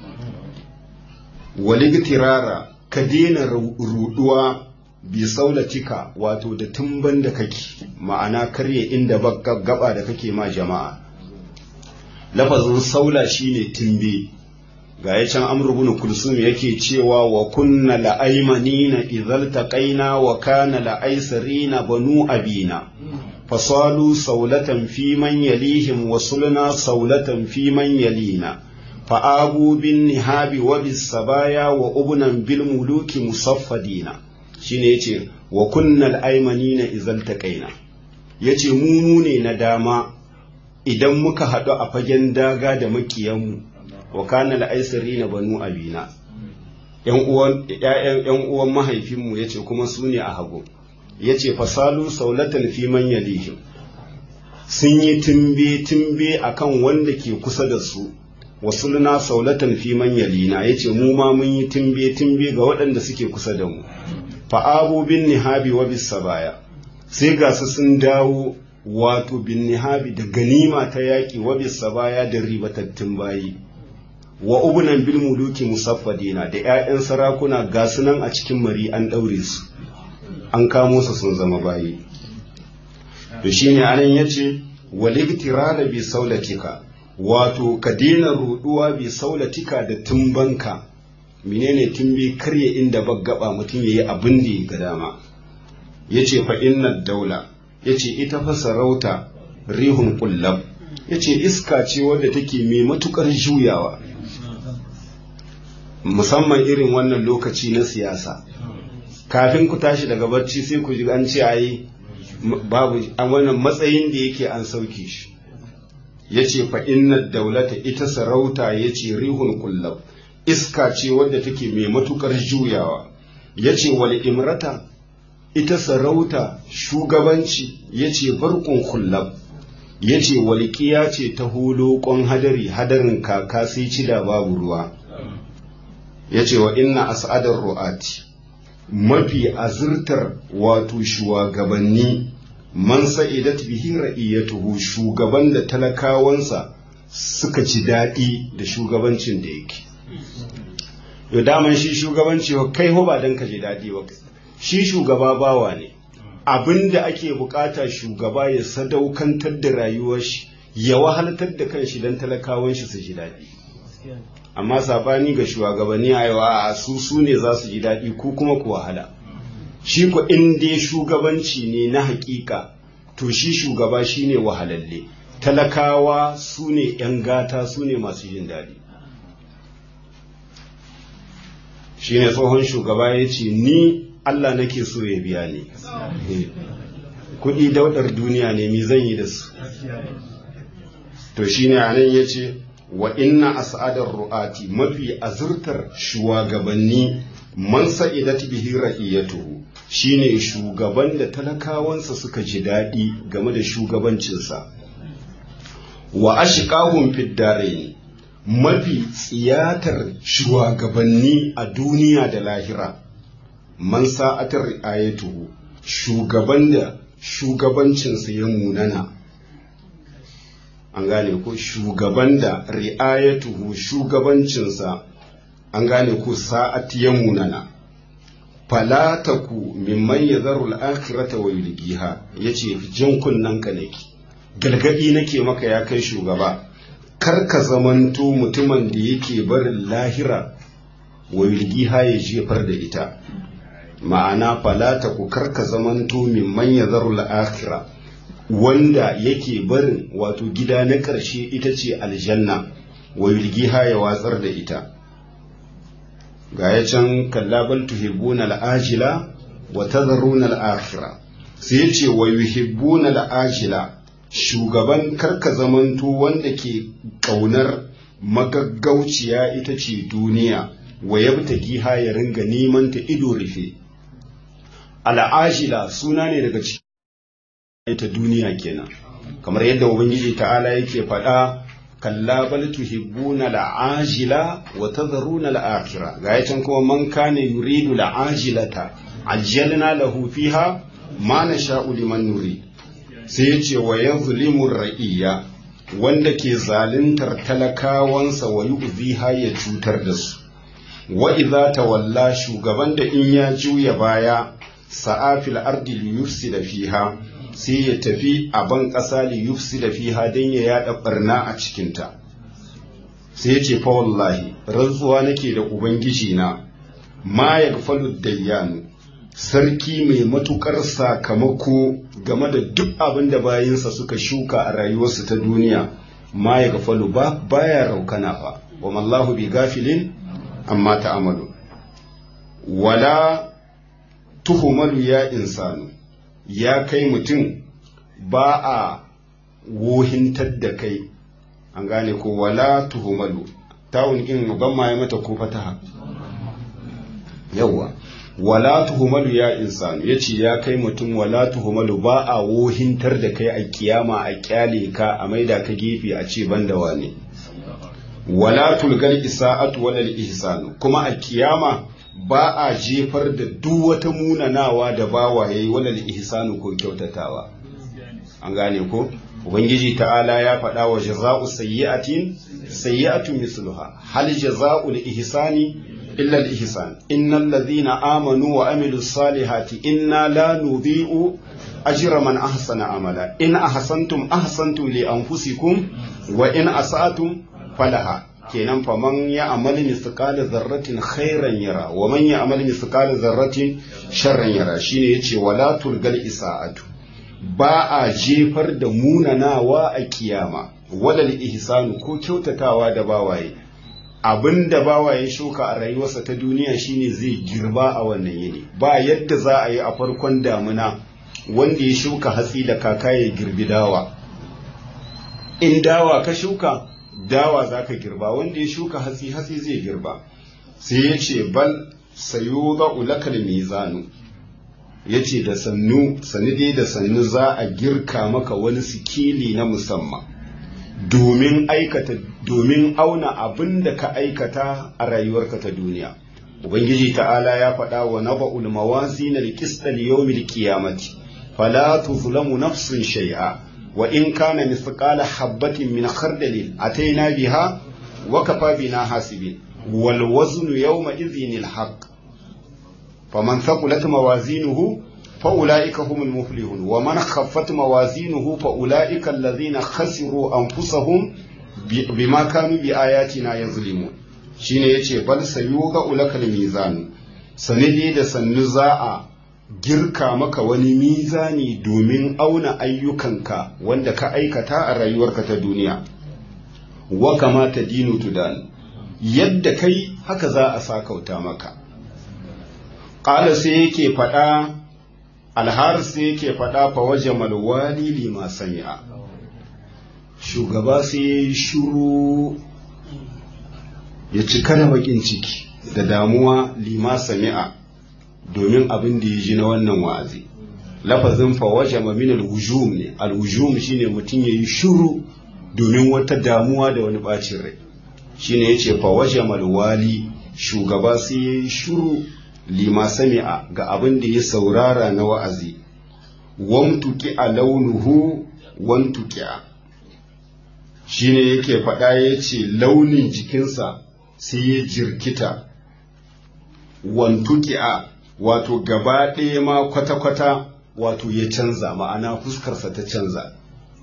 waligtirara ka daina ruduwa bi saulatika wato da tumban da kake ma'ana karye inda gaba da kake ma jama'a lafazin saula shine tumbe ga ya can amr ibn kulsum yake cewa wa kunna la'aymanina idhal taqaina wa kana la'aysarina banu abina fasalu saulatan fi man yalihim wa sulna saulatan fi man yalina fa'abu bin nihabi wa bis sabaya wa ubnan bil muluki musaffadina shine yace wa kunnal aymanina izal taqaina yace mu mu ne na dama idan muka haɗu a fagen daga da makiyanmu wa kana na banu abina yan uwan ƴaƴan yan uwan mahaifinmu yace kuma su ne a hagu yace fasalu saulatan fi man yalihim sun yi tumbe tumbe akan wanda ke kusa da su wasulna saulatan fi man yalina yace mu ma mun yi tumbe tumbe ga waɗanda suke kusa da mu fa'abu bin nihabi wa bis sabaya sai ga su sun dawo wato bin nihabi da ganima ta yaƙi wa bis sabaya da ribatattun bayi wa ubunan bil muluki musaffadina da ƴaƴan sarakuna ga su nan a cikin mari an ɗaure su an kamo su sun zama bayi to shine anan yace waligtirala bi saulatika wato ka daina ruduwa bi saulatika da tumbanka menene tumbi karye inda baggaba mutum yayi abin da ya ga dama yace fa inna daula yace ita fa sarauta rihun kullab yace iska ce wadda take mai matukar juyawa musamman irin wannan lokaci na siyasa kafin ku tashi daga barci sai ku ji an ce ayi babu a wannan matsayin da yake an sauke shi yace fa inna daulata ita sarauta yace rihun kullab iska ce wadda take mai matukar juyawa yace wal imrata ita sarauta shugabanci yace barkun kullab yace walƙiya ce ta holokon hadari hadarin kaka sai cida babu ruwa yace wa inna as'adar ru'ati mafi azurtar wato shugabanni man sa'idat bihi ra'iyatuhu shugaban da talakawansa suka ci daɗi da shugabancin da yake yau daman shi shugabanci kai ho ba don ka ji daɗi ba shi shugaba bawa ne abin da ake bukata shugaba ya sadaukantar da rayuwar shi ya wahaltar da kanshi don talakawan shi su ji daɗi amma sabani ga shugabanni a yau a su su ne za su ji daɗi ko kuma ku wahala shi ko in dai shugabanci ne na hakika to shi shugaba shi ne wahalalle talakawa su ne 'yan gata su ne masu jin daɗi shi ne tsohon shugaba ya ce ni Allah nake so ya biya ni kuɗi daudar duniya ne mi zan yi da su to shi ne anan ya ce wa inna as'adar ru'ati mafi azurtar shugabanni man sa'idat bihi ra'iyatuhu shine shugaban da talakawansa suka ji daɗi game da shugabancinsa wa ashqahum fid darain mafi tsiyatar shugabanni a duniya da lahira man sa'atar ri'ayatuhu shugaban da shugabancinsa ya munana an gane ko shugaban da ri'ayatuhu shugabancinsa an gane ko sa'at ya munana falataku mimman yadharu al-akhirata wa yulqiha yace jin kunnan ka nake galgadi nake maka ya kai shugaba kar ka zamanto mutumin da yake barin lahira wa yulqiha ya jefar da ita ma'ana falataku kar ka zamanto mimman yadharu al-akhirah wanda yake barin wato gida na ƙarshe ita ce aljanna wa yulgiha ya watsar da ita ga ya can kallabal tuhibbuna al'ajila wa tadharuna al'akhira sai ya ce wa yuhibbuna al'ajila shugaban karka zamanto wanda ke ƙaunar magaggauciya ita ce duniya wa yabtagiha ya ringa neman ta ido rufe al'ajila suna ne daga cikin ita duniya kenan kamar yadda ubangiji ta'ala yake faɗa kalla bal tuhibbuna al'ajila wa tadharuna al'akhirah ga yacan kuma man kana yuridu al'ajilata ajjalna lahu fiha ma nasha'u liman nurid sai yace wa yazlimu ra'iya wanda ke zaluntar talakawansa wa yu'ziha ya cutar da su wa idza tawalla shugaban da in ya juya baya sa'afil ardi liyufsida fiha sai ya tafi a ban ƙasa li yufsi da fiha don ya yaɗa ɓarna a cikinta sai ya ce fa wallahi rantsuwa nake da ubangiji na ma ya falu dayyanu sarki mai matukar sakamako game da duk abin da bayinsa suka shuka a rayuwarsu ta duniya ma ya falu ba baya raukana fa wa mallahu bi gafilin amma ta'amalu wala tuhumalu ya insanu ya kai mutum ba a wohintar da kai an gane ko wala tuhumalu tawun in ban ma ya mata ko fataha yawa wala tuhumalu ya insanu yace ya kai mutum wala tuhumalu ba a wohintar da kai a kiyama a kyale ka a maida ka gefe a ce banda wane wala tulgal isa'atu wala ihsanu kuma a kiyama ba a jefar da duk wata munanawa da bawa yayi walal ihsanu ko kyautatawa an gane ko ubangiji ta'ala ya faɗa wa jaza'u sayyi'atin sayyi'atun misluha hal jaza'u ihsani illa al ihsan innal ladhina amanu wa amilus salihati inna la nudhi'u ajra man ahsana amala in ahsantum ahsantum li anfusikum wa in asa'tum falaha kenan fa man ya amali misqala zarratin khairan yara wa man ya amali misqala zarratin sharran yara shine yace wala turgal isaatu ba a jefar da munanawa a kiyama wadal ihsanu ko kyautatawa da bawaye abinda bawaye shuka a rayuwarsa ta duniya shine zai girba a wannan yini ba yadda za a yi a farkon damuna wanda ya shuka hatsi da kaka ya girbi dawa in dawa ka shuka dawa za ka girba wanda ya shuka hatsi hatsi zai girba sai ya ce bal sayo za ulakal mizanu ya ce da sannu dai da sannu za a girka maka wani sikili na musamman domin aikata domin auna abin da ka aikata a rayuwarka ta duniya ubangiji ta'ala ya faɗa wa naba'ul mawazin al-qist al-yawmil qiyamati fala tuzlamu nafsun shay'a وإن كان مثقال حبة من خردل أتينا بها وكفى بنا حاسبين والوزن يومئذ الحق فمن ثقلت موازينه فأولئك هم المفلحون ومن خفت موازينه فأولئك الذين خسروا أنفسهم بما كانوا بآياتنا يظلمون shine yace bal sayuga ulakal mizan sanidi da sannu za a girka maka wani mizani domin auna ayyukanka wanda ka aikata a rayuwarka ta duniya wa kamata dinu tudan yadda kai haka za a sakauta maka ƙala sai yake faɗa alhar sai yake faɗa fa waje malwali lima sami'a shugaba sai ya yi shuru ya cika da bakin ciki da damuwa lima sami'a domin abin da ya ji na wannan wa'azi lafazin fa waje min al-wujum ne al-wujum shine mutum ya yi shuru domin wata damuwa da wani bacin rai shine yace fa waje malwali shugaba sai ya yi shuru lima sami'a ga abin da ya saurara na wa'azi wamtuki a launuhu wantuki a shi ne yake faɗa ya ce launin jikinsa sai ya jirkita wantuki a wato gaba ɗaya ma kwata-kwata wato ya canza ma'ana fuskarsa ta canza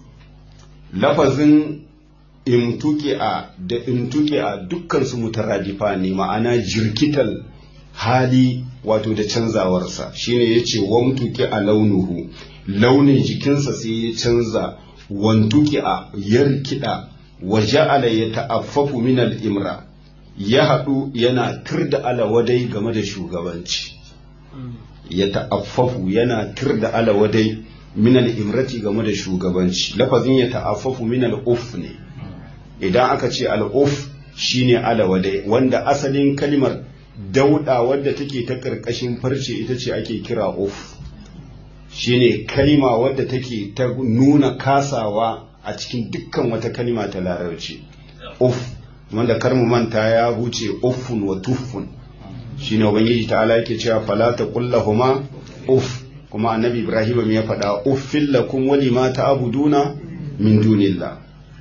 lafazin imtuki a da imtuki a dukkansu mutaradifa ne ma'ana jirkital hali wato da canzawarsa shine ya ce wamtuki a launuhu launin jikinsa sai ya canza wantuki a yarkida wa ja'ala ya ta'affafu min al-imra ya haɗu yana tirda alawadai game da shugabanci ya ta'affafu yana tirda alawadai min al-imrati game da shugabanci lafazin ya ta'affafu min al-uf ne idan aka ce al-uf shine alawadai wanda asalin kalimar dauda wadda take ta ƙarƙashin farce ita ce ake kira uf shine kalima wadda take ta nuna kasawa a cikin dukkan wata kalima ta larabci uf wanda kar mu manta ya huce uffun wa tuffun shine ubangiji ta'ala yake cewa fala taqullahuma uf kuma annabi ibrahim ya faɗa uffil lakum wa lima ta'buduna min dunillah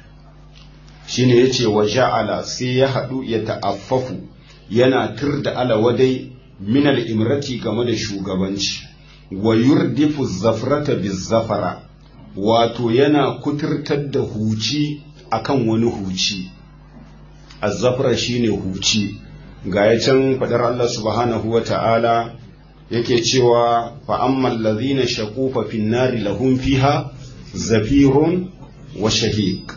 shine yace wa ja'ala sai ya haɗu ya ta'affafu yana tur da alawadai minal imrati game da shugabanci wa yurdifu zafrata bizafara wato yana kuturtar da huci akan wani huci azzafra shine huci ga ya can fadar Allah subhanahu wa ta'ala yake cewa fa ammal ladhina shaqu fa fin nari lahum fiha zafirun wa shahiq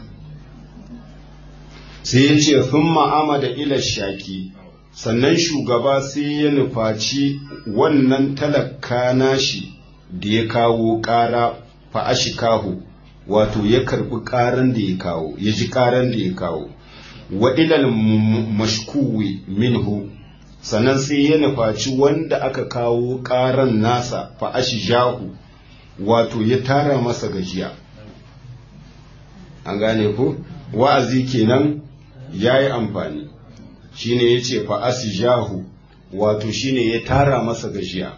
sai yace thumma amada ila shaki sannan shugaba sai ya nufaci wannan talaka nashi da ya kawo ƙara fa'ashikahu wato ya karbi ƙaran da ya kawo ya ji ƙaran da ya kawo wa ilal mashkuwi minhu sannan sai ya nufaci wanda aka kawo ƙaran nasa fa'ashijahu wato ya tara masa gajiya an gane ku wa'azi kenan ya yi amfani shine ya ce fa'asijahu wato shine ya tara masa gajiya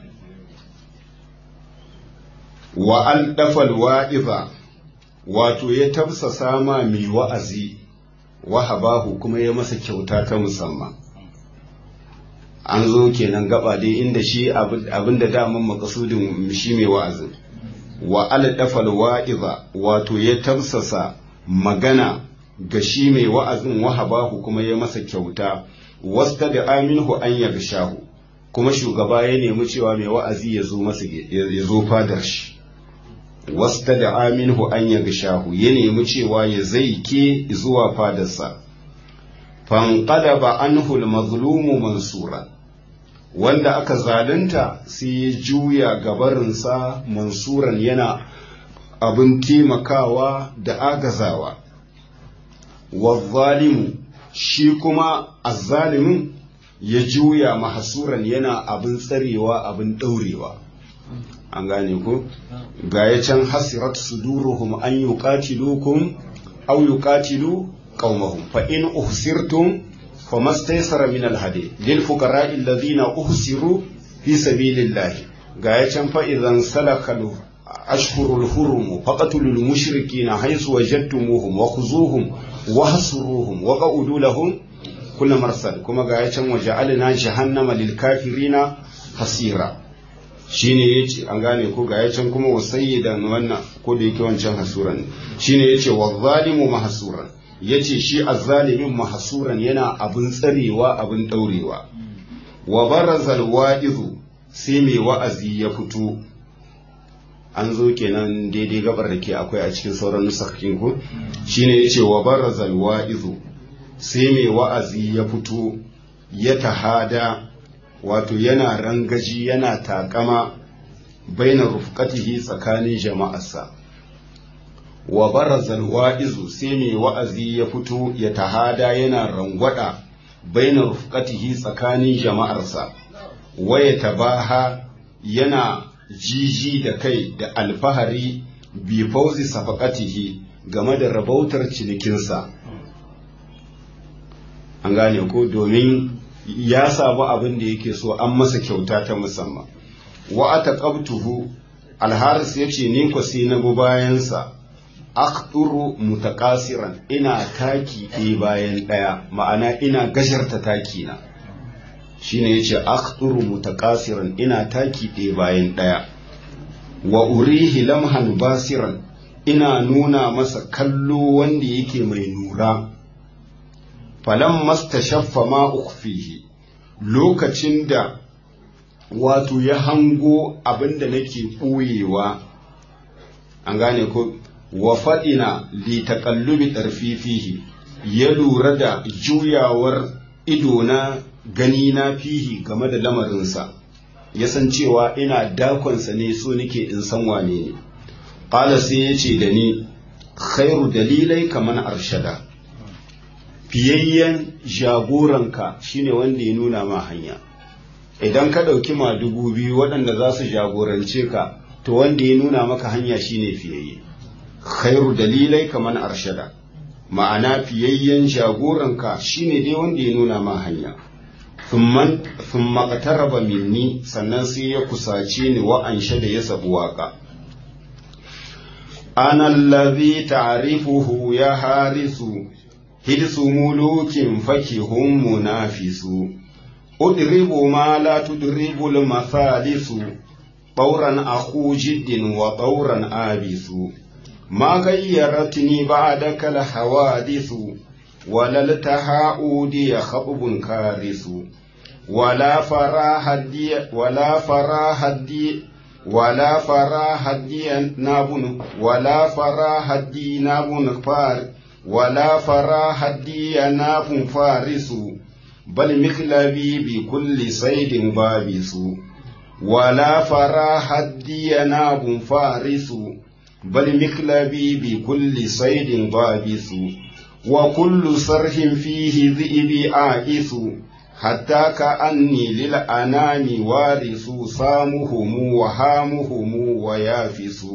wa an dafal wa'iza wato ya tafsasa ma mai wa'azi wahabahu kuma ya masa kyauta ta musamman an zo kenan gaba dai inda shi abin da daman makasudin shi mai wa'azin wa al dafal wa'iza wato ya tafsasa magana ga shi mai wa'azin wahabahu kuma ya masa kyauta wasta da aminhu an yarshahu kuma shugaba ya nemi cewa mai wa'azi ya zo masa ya zo fadar shi wasta da aminhu an yarshahu ya nemi cewa ya zai ke zuwa fadarsa fanqadaba anhu al-mazlumu mansura wanda aka zalunta sai ya juya gabarinsa mansuran yana abin taimakawa da agazawa wazzalimu shi kuma azzalimin ya juya mahasuran yana abin tsarewa abin ɗaurewa an gane ku ga ya can hasirat suduruhum an yuqatilukum aw yuqatilu qaumahum fa in uhsirtum famastaysara min alhadi lil fuqara'i alladhina uhsiru fi sabilillahi ga ya can fa idan salakalu ashhurul hurum faqatulul mushrikina haythu wajadtumuhum wa khuzuhum wahsuruhum wa qa'udu lahum kulla marsal kuma ga ya can waje alina jahannama lil kafirina hasira shine yace an gane ko ga yacin kuma wasayyidan wannan ko da yake wancan hasuran shine yace wa zalimu mahsuran yace shi azzalimin mahsuran yana abin tsarewa abin daurewa wa barazal wa'izu sai mai wa'azi ya fito an zo kenan daidai gabar da ke akwai a cikin sauran nusakin ku shine yace wa barazal wa'izu sai mai wa'azi ya fito ya tahada wato yana rangaji yana takama bainar rufqatihi tsakanin jama'arsa wa barazal wa'izu sai mai wa'azi ya fito ya tahada yana rangwada bainar rufqatihi tsakanin jama'arsa waya tabaha yana jiji da kai da alfahari bi fauzi safaqatihi game da rabautar cinikinsa an gane ko domin ya samu abin da yake so an masa kyauta ta musamman wa ataqabtuhu alharis yace ni ko sai na go bayansa aqturu mutaqasiran ina taki ɗaya bayan ɗaya ma'ana ina gasharta taki na shine yace aqturu mutaqasiran ina taki ɗaya bayan ɗaya wa urihi lamhan basiran ina nuna masa kallo wanda yake mai nura falan mastashaffa ma ukhfihi lokacin da wato ya hango abinda nake ɓoyewa an gane ko wa faɗina li taƙallubi ɗarfi fihi ya lura da juyawar idona gani na fihi game da lamarinsa ya san cewa ina dakonsa ne so nake in san wane ne ƙala sai ya ce da ni khairu dalilai kamar arshada fiyayyen jagoranka shine wanda ya nuna ma hanya idan ka ɗauki ma dubu biyu waɗanda za su jagorance ka to wanda ya nuna maka hanya shine fiyayye khairu dalilai kamar arshada ma'ana fiyayyen jagoranka shine dai wanda ya nuna ma hanya sun makataraba minni sannan sai ya kusace ni wa'anshe da ya sabu waka ana allazi ta'rifuhu ya harisu hidsu mulukin fakihun munafisu udribu ma la tudribu al-mathalisu طورا أخو جد وطورا آبس ما غيرتني بعدك الحوادث ولا التهاؤدي خطب كارث ولا فراح الدي ولا فراح الدي ولا فراح الدي ناب ولا فراح الدي ناب فار ولا فراح الدي ناب فارس بل مخلبي بكل صيد بابس ولا فراح الدي ناب فارس بل مخلبي بكل صيد ضابس وكل صرح فيه ذئب عائس حتى كأني للأنام وارث صامهم وهامهم ويافس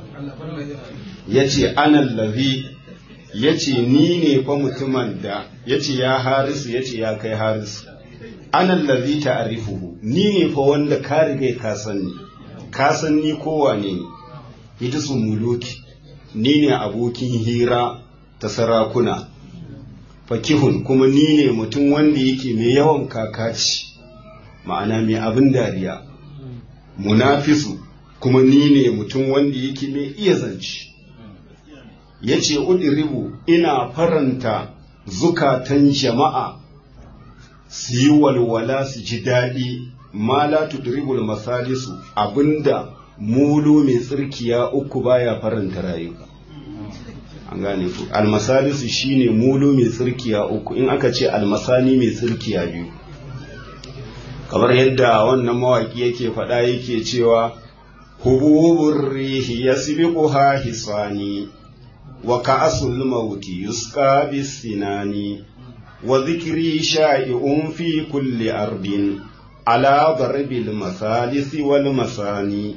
yace ana lazi yace ni ne fa mutumin da yace ya harisu yace ya kai harisu ana lazi ta'rifuhu ni ne fa wanda ka riga ka san ni ka san ni kowa ne ne hidisu muluki ni ne abokin hira ta sarakuna fakihun kuma ni ne mutum wanda yake mai yawan kakaci ma'ana mai abin dariya munafisu kuma ni ne mutum wanda yake mai iya zance ya ce udiribu ina faranta zukatan jama'a su yi walwala su ji daɗi ma la tudribul masalisu abinda mulu mai tsirkiya uku baya faranta rayuka an gane ku almasalisu shine mulu mai tsirkiya uku in aka ce almasani mai tsirkiya biyu kamar yadda wannan mawaki yake faɗa yake cewa hububur rihi yasbiquha hisani wa ka'asul mauti yusqa bisinani wa dhikri sha'i'un fi kulli ardin ala darbil masalisi wal masani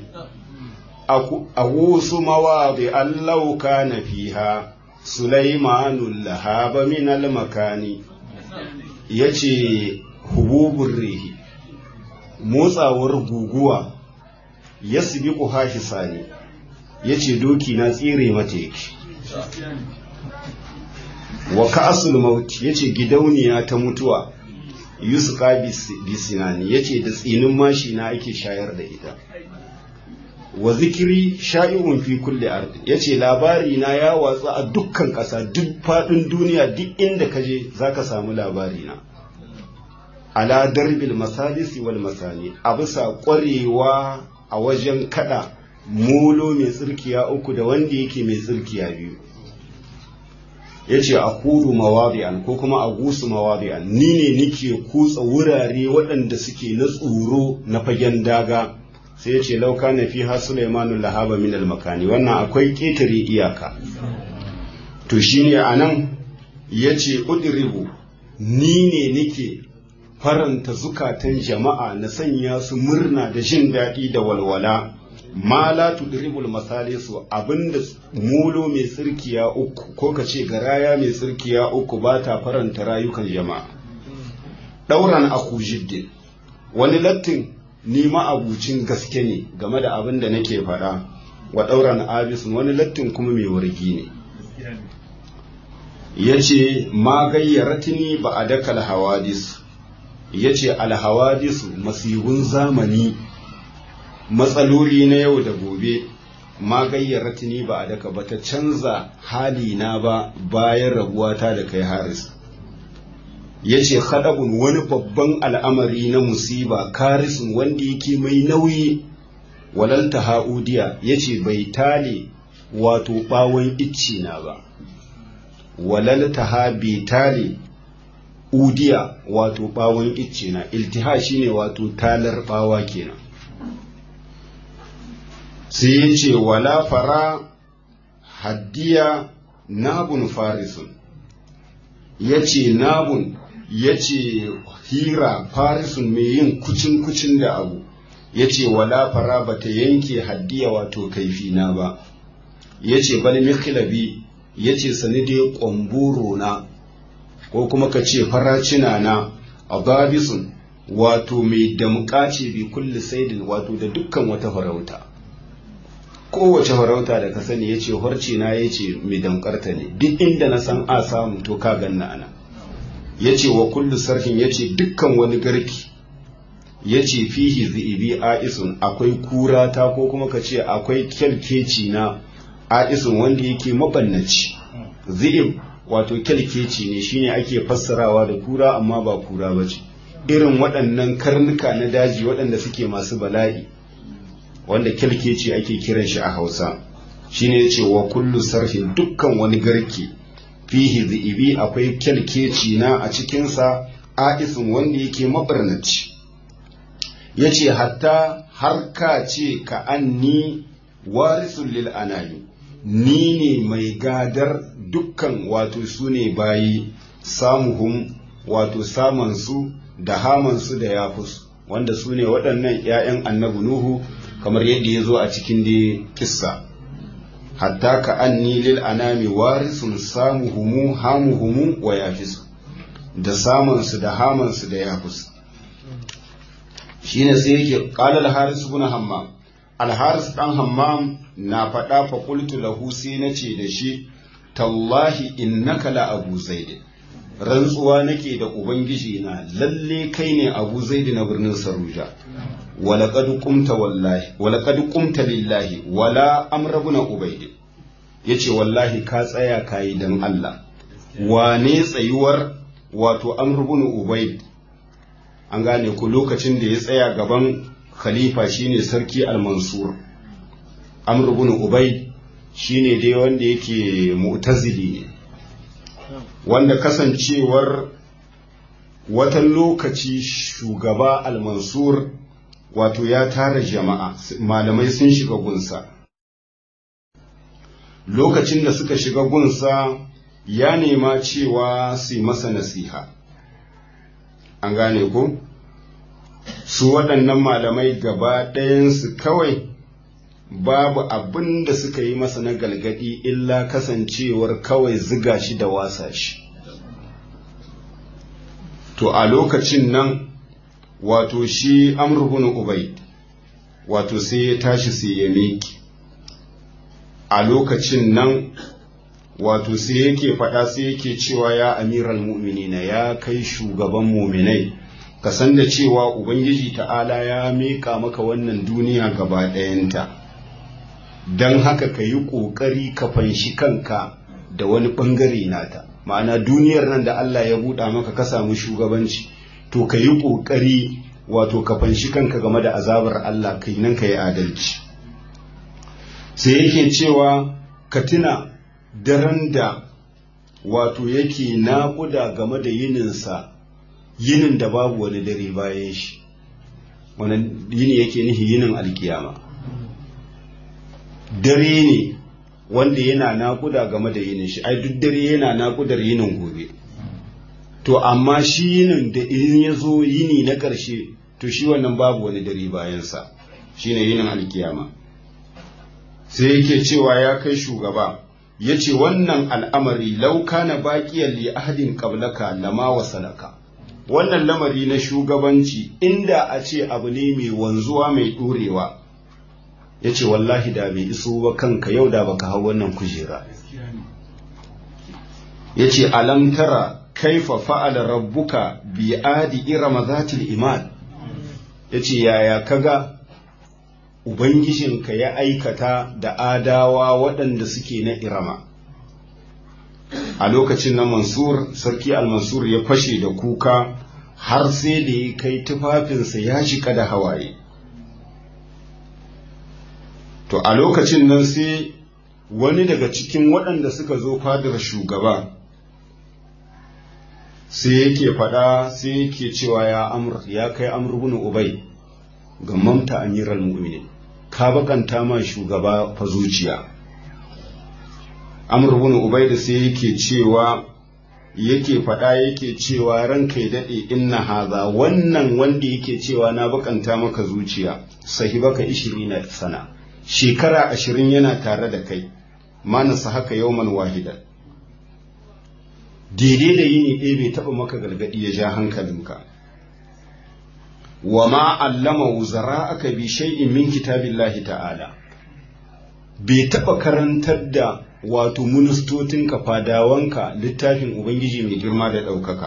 أغوص مواضع لو كان فيها سليمان اللهاب من المكان yace hububun rihi motsawar guguwa ya sibiku hashi sani ya ce doki na tsire mata yake wa ka'asul maut ya ce gidauniya ta mutuwa yusuka bisinani yace da tsinin mashi na ake shayar da ita wa zikiri sha'i'un fi kulli ardi yace labari na ya watsa a dukkan ƙasa duk faɗin duniya duk inda ka je zaka samu labari na ala darbil masalisi wal masani a bisa ƙwarewa a wajen kada molo mai tsirkiya uku da wanda yake mai tsirkiya biyu yace a kudu mawadi'an ko kuma a gusu mawadi'an ni ne nike kutsa wurare waɗanda suke na tsoro na fagen daga sai ya ce lauka na fi ha Sulaimanu lahaba min makani wannan akwai ƙetare iyaka to shine anan ya ce udribu ni ne nike faranta zukatan jama'a na sanya su murna da jin daɗi da walwala ma la tudribul masalisu abinda mulo mai tsirkiya uku ko ka ce garaya mai tsirkiya uku ba ta faranta rayukan jama'a ɗauran aku jiddin wani lattin ni ma'abucin gaske ne game da abin da nake faɗa wa ɗauran abisun wani lattin kuma mai wargi ne ya ce ma gayyaratini ba a daka alhawadis ya ce alhawadisu masihun zamani matsaloli na yau da gobe ma gayyaratini ba a daka ba ta canza halina ba bayan rabuwata da kai haris ya ce haɗabun wani babban al'amari na musiba karisun wanda yake mai nauyi walalta ha'udiya ya ce bai tale wato ɓawon icci na ba walalta ha bai tale udiya wato ɓawon icci na iltiha shine wato talar ɓawa kenan sai ya ce wala fara haddiya nabun farisun ya ce nabun ya ce hira farisun mai yin kucin-kucin da abu ya ce wala fara ba ta yanke haddiya wato kaifina ba ya ce bal mikilabi ya ce sani dai ƙwamburo na ko kuma ka ce faracina na a babisun wato mai damƙa ce bi kulli saidin wato da dukkan wata farauta kowace farauta da ka sani ya ce horci na ya ce mai damƙarta ne duk inda na san a samu to ka ganna ana ya ce wa kullu sarhin ya ce dukkan wani garki ya ce fihi zi'ibi a'isun akwai kura ta ko kuma ka ce akwai kyalkeci na a'isun wanda yake mabannaci zi'ib wato kyalkeci ne shine ake fassarawa da kura amma ba kura ba ce irin waɗannan karnuka na daji waɗanda suke masu bala'i wanda kyalkeci ake kiran shi a hausa shine ya ce wa kullu sarhin dukkan wani garki fihi zi'ibi akwai kyalkeci na a cikinsa a'isun wanda yake mabarnaci ya ce hatta har ka ce ka anni warisun lil anani ni ne mai gadar dukkan wato su ne bayi samuhum wato samansu da hamansu da yafus wanda su ne waɗannan 'ya'yan annabi nuhu kamar yadda ya zo a cikin da kissa hatta ka anni lil anami warisun samuhumu hamuhumu wa yafisu da samansu da hamansu da yafus shine sai yake qala al haris ibn hammam al haris dan hammam na faɗa fa qultu lahu sai nace da shi tallahi innaka la abu zaid rantsuwa nake da ubangiji na lalle kai ne abu zaid na birnin saruja walaqad qumta wallahi walaqad qumta lillahi wala amr ibn ubayd yace wallahi ka tsaya kai dan Allah wane tsayuwar wato amr ibn ubayd an gane ku lokacin da ya tsaya gaban khalifa shine sarki al-mansur amr ibn ubayd shine dai wanda yake mu'tazili ne wanda kasancewar watan lokaci shugaba al-mansur wato ya tara jama'a malamai sun shiga gunsa lokacin da suka shiga gunsa ya nema cewa su masa nasiha an gane ko su waɗannan malamai gaba ɗayansu kawai babu abin da suka yi masa na galgadi illa kasancewar kawai ziga shi da wasa shi to a lokacin nan wato shi amurbin ubai wato sai ya tashi sai ya miki a lokacin nan wato sai yake faɗa sai yake cewa ya amiral mu'minina ya kai shugaban muminai ka san da cewa ubangiji ta'ala ya miƙa maka wannan duniya gaba ɗayanta don haka ka yi ƙoƙari ka fanshi kanka da wani ɓangare nata ma'ana duniyar nan da Allah ya buɗa maka ka samu shugabanci to ka yi ƙoƙari wato ka fanshi kanka game da azabar Allah kai nan ka yi adalci sai yake cewa ka tuna daren da wato yake naƙuda game da yininsa yinin da babu wani dare bayan shi wani yini yake nihi yinin alkiyama dare ne wanda yana naƙuda game da yinin shi ai duk dare yana naƙudar yinin gobe to amma shi yinin da in ya zo yini na ƙarshe to shi wannan babu wani dare bayansa shine yinin alkiyama sai yake cewa ya kai shugaba ya ce wannan al'amari lauka na baƙiyar li ahadin ƙablaka lama wasalaka wannan lamari na shugabanci inda a ce abu ne mai wanzuwa mai ɗorewa ya ce wallahi da bai iso ba kanka yau da baka hau wannan kujera ya ce alamtara kaifa fa'ala rabbuka bi adi irama zatil iman ya ce yaya kaga Ubangijinka ya aikata da adawa waɗanda suke na irama. A lokacin na Mansur, Sarki Al-Mansur ya fashe da kuka har sai da ya kai tufafinsa ya shiga da hawaye. To, a lokacin nan sai wani daga cikin waɗanda suka zo fadar shugaba, sai yake faɗa sai yake cewa ya amur, ya kai amur bin Ubai, ga mamta amiral mu'minin. ka bakanta ma shugaba fa zuciya amr ibn ubaida sai yake cewa yake faɗa yake cewa ranka ya daɗe inna haza wannan wanda yake cewa na bakanta maka zuciya sahibaka ishirina sana shekara ashirin yana tare da kai manasa haka yauman wahida daidai da yini ɗaya bai taɓa maka gargaɗi ya ja hankalinka wa ma allama wuzara aka bi shay'in min kitabillahi ta'ala bai taɓa karantar da wato ministotinka fadawanka littafin ubangiji mai girma da ɗaukaka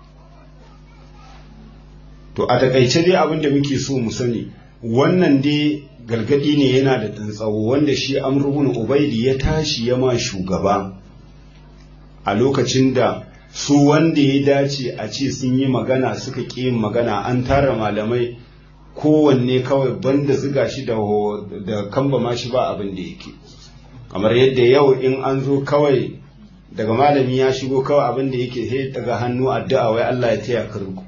to a takaice dai abin da muke so mu sani wannan dai gargadi ne yana da tsawo wanda shi amrubun ubaidi ya tashi ya ma shugaba a lokacin da su wanda ya dace a ce sun yi magana suka ƙi yin magana an tara malamai kowanne kawai banda ziga shi da da kamba ma shi ba abin da yake kamar yadda yau in an zo kawai daga malami ya shigo kawai abin da yake sai daga hannu addu'a wai Allah ya taya ka riko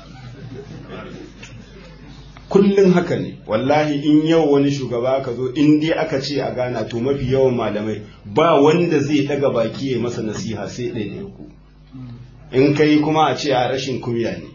kullum haka ne wallahi in yau wani shugaba aka zo in dai aka ce a gana to mafi yawan malamai ba wanda zai daga baki ya masa nasiha sai ɗaya ku in kai kuma a ce a rashin kunya ne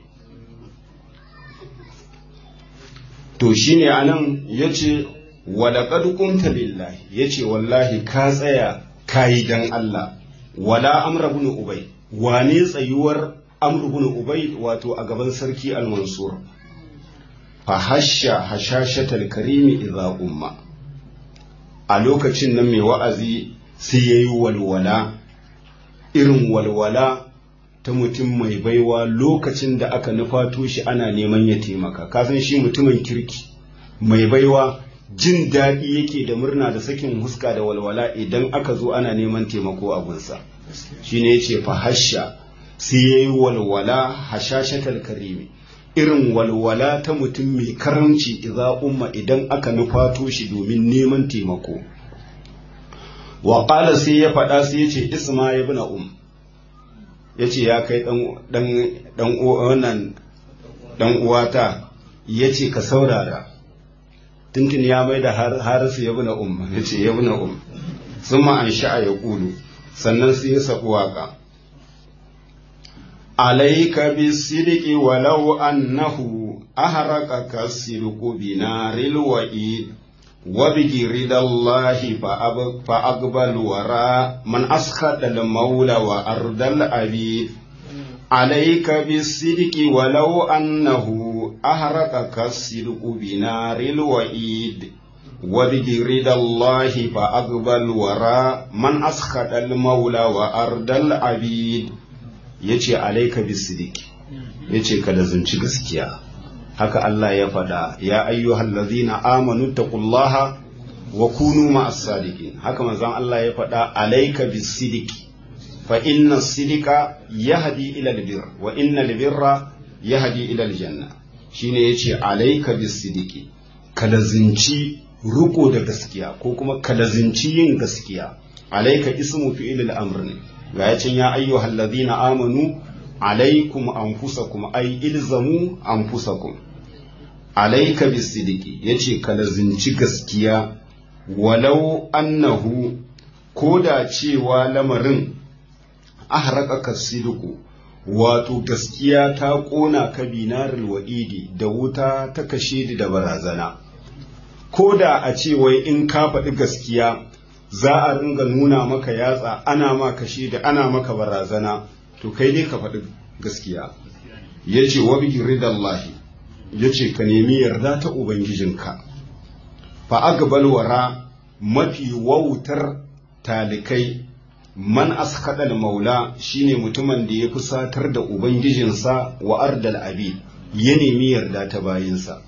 to shine anan yace walaƙad kunta lillahi yace wallahi ka tsaya kayi dan Allah wala amra ibn ubay wane tsayuwar amr ibn ubay wato a gaban sarki al-mansur fa hasha hashashatal karimi idza umma a lokacin nan mai wa'azi sai yayi walwala irin walwala ta mutum mai baiwa lokacin da aka nufato shi ana neman ya taimaka kasan shi mutumin kirki mai baiwa jin daɗi yake da murna da sakin huska da walwala idan aka zo ana neman taimako a gunsa shi ne ya ce fahasha sai ya yi walwala hashashatar karimi irin walwala ta mutum mai karamci iza umma idan aka nufato shi domin neman taimako wa sai ya faɗa sai ya ce isma ya bi um ya ce ya kai ɗan uwata ya ce ka saurara tuntun ya mai da harisu ya buna umma ya ce ya buna umma sun ma an sha'a ya ƙulu sannan sai ya saɓi waƙa alaika bi sidiki walau annahu aharaka ka sirku binaril wa'id وبجرد الله فأقبل وراء من أسخط المولى وأرض الأبيد عليك بالصدق ولو أنه أهرقك الصدق بنار الوئيد وبجرد الله فأقبل وراء من أسخط المولى وأرض العبيد يجي عليك بالصدق yace ka lazunci gaskiya haka Allah ya faɗa ya ayyuhal ladzina amanu taqullaha wa kunu ma'as sadiqin haka manzon Allah ya faɗa alayka bis-sidqi fa inna as-sidqa yahdi ila al-birr wa inna al-birra yahdi ila al-janna shine yace alayka bis-sidqi kalazinci ruko da gaskiya ko kuma kalazinci yin gaskiya alayka ismu fi'il al-amr ne ga yacin ya ayyuhal ladzina amanu alaikum anfusakum ay ilzamu anfusakum alayka bis-sidqi yace kalazinci gaskiya walau annahu ko da cewa lamarin ahraka kasiduku wato gaskiya ta ƙona ka binarul wa'idi da wuta ta kashe da barazana ko da a ce wai in ka faɗi gaskiya za a ringa nuna maka yatsa ana ma kashe da ana maka barazana to kai dai ka faɗi gaskiya ya ce wa bihi ridallahi ya ce ka nemi yarda ta ubangijinka fa agbal wara mafi wautar talikai man askadal maula shine mutumin da ya fusatar da ubangijinsa wa ardal abi ya nemi yarda ta bayinsa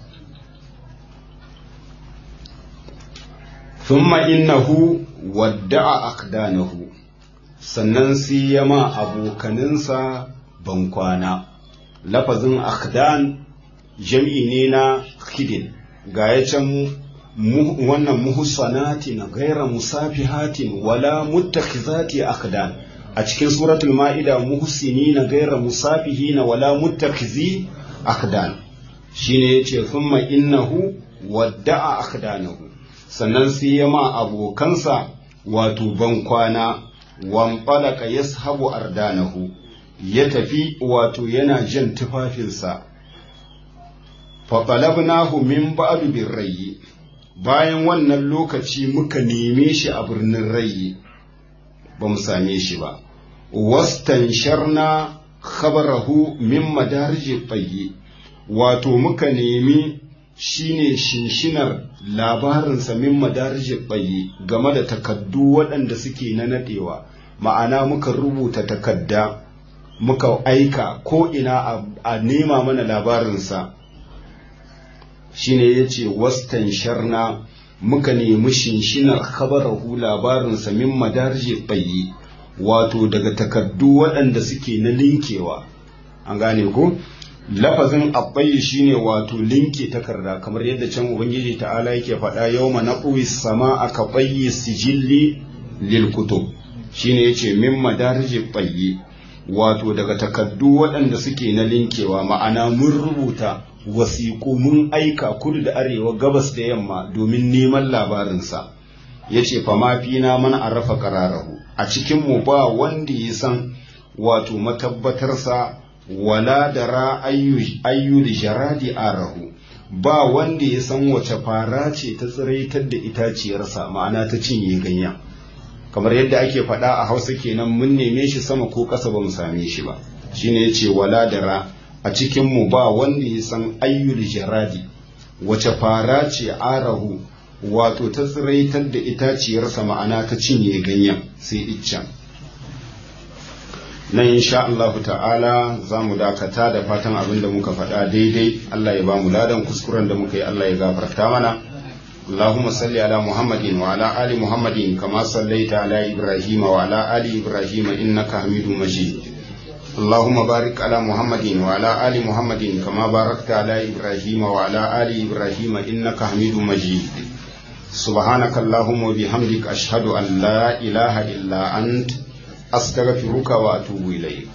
thumma innahu wadda'a akdanahu sannan sai ya ma abokaninsa bankwana lafazin akdan jam'i ne na khidin ga ya can wannan muhsanatin gaira musafihatin wala muttakhizati akdan a cikin suratul ma'ida muhsinina gaira musafihina wala muttakhizi akdan shine yace thumma innahu wadda'a akdanahu sannan sai ya ma abokansa wato bankwana wamfalaka yashabu ardanahu ya tafi wato yana jan tufafinsa faɓalabnahu min ba'du birrayi bayan wannan lokaci muka neme shi a birnin rayi ba mu same shi ba wastan sharna khabarahu min madarji tsaye wato muka nemi shine shinshinar labarinsa min madarji tsaye game da takaddu waɗanda suke na naɗewa ma'ana muka rubuta takadda muka aika ko ina a nema mana labarinsa shine ya ce wastan sharna muka nemi shinshinar khabarahu labarinsa min madarji tsaye wato daga takardu waɗanda suke na linkewa an gane ko lafazin abbayi shine wato linke takarda kamar yadda can ubangiji ta'ala yake faɗa yau na sama aka ɓayi sijilli lil kutub shine yace min madarji tsaye wato daga takardu waɗanda suke na linkewa ma'ana mun rubuta wasiƙu mun aika kudu da arewa gabas da yamma domin neman labarinsa ya ce fama fina man arafa ƙararahu a cikinmu ba wanda ya san wato matabbatarsa wala da ra ayyu da jaradi arahu ba wanda ya san wace fara ce ta tsiraitar da itaciyarsa ma'ana ta cinye ganya kamar yadda ake faɗa a hausa kenan mun neme shi sama ko ƙasa ba mu same shi ba shine ya ce wala da ra a cikinmu ba wanda ya san ayyul jaradi wace fara ce arahu wato ta tsiraitar da itaciyarsa ma'ana ta cinye ganyen sai iccen nan insha Allah ta'ala za mu dakata da fatan abin da muka faɗa daidai Allah ya ba mu ladan kuskuren da muka yi Allah ya gafarta mana اللهم صل على محمد وعلى آل محمد كما صليت على إبراهيم وعلى آل إبراهيم إنك حميد مجيد اللهم بارك على محمد وعلى آل محمد كما باركت على إبراهيم وعلى آل إبراهيم إنك حميد مجيد سبحانك اللهم وبحمدك أشهد أن لا إله إلا أنت أستغفرك وأتوب إليك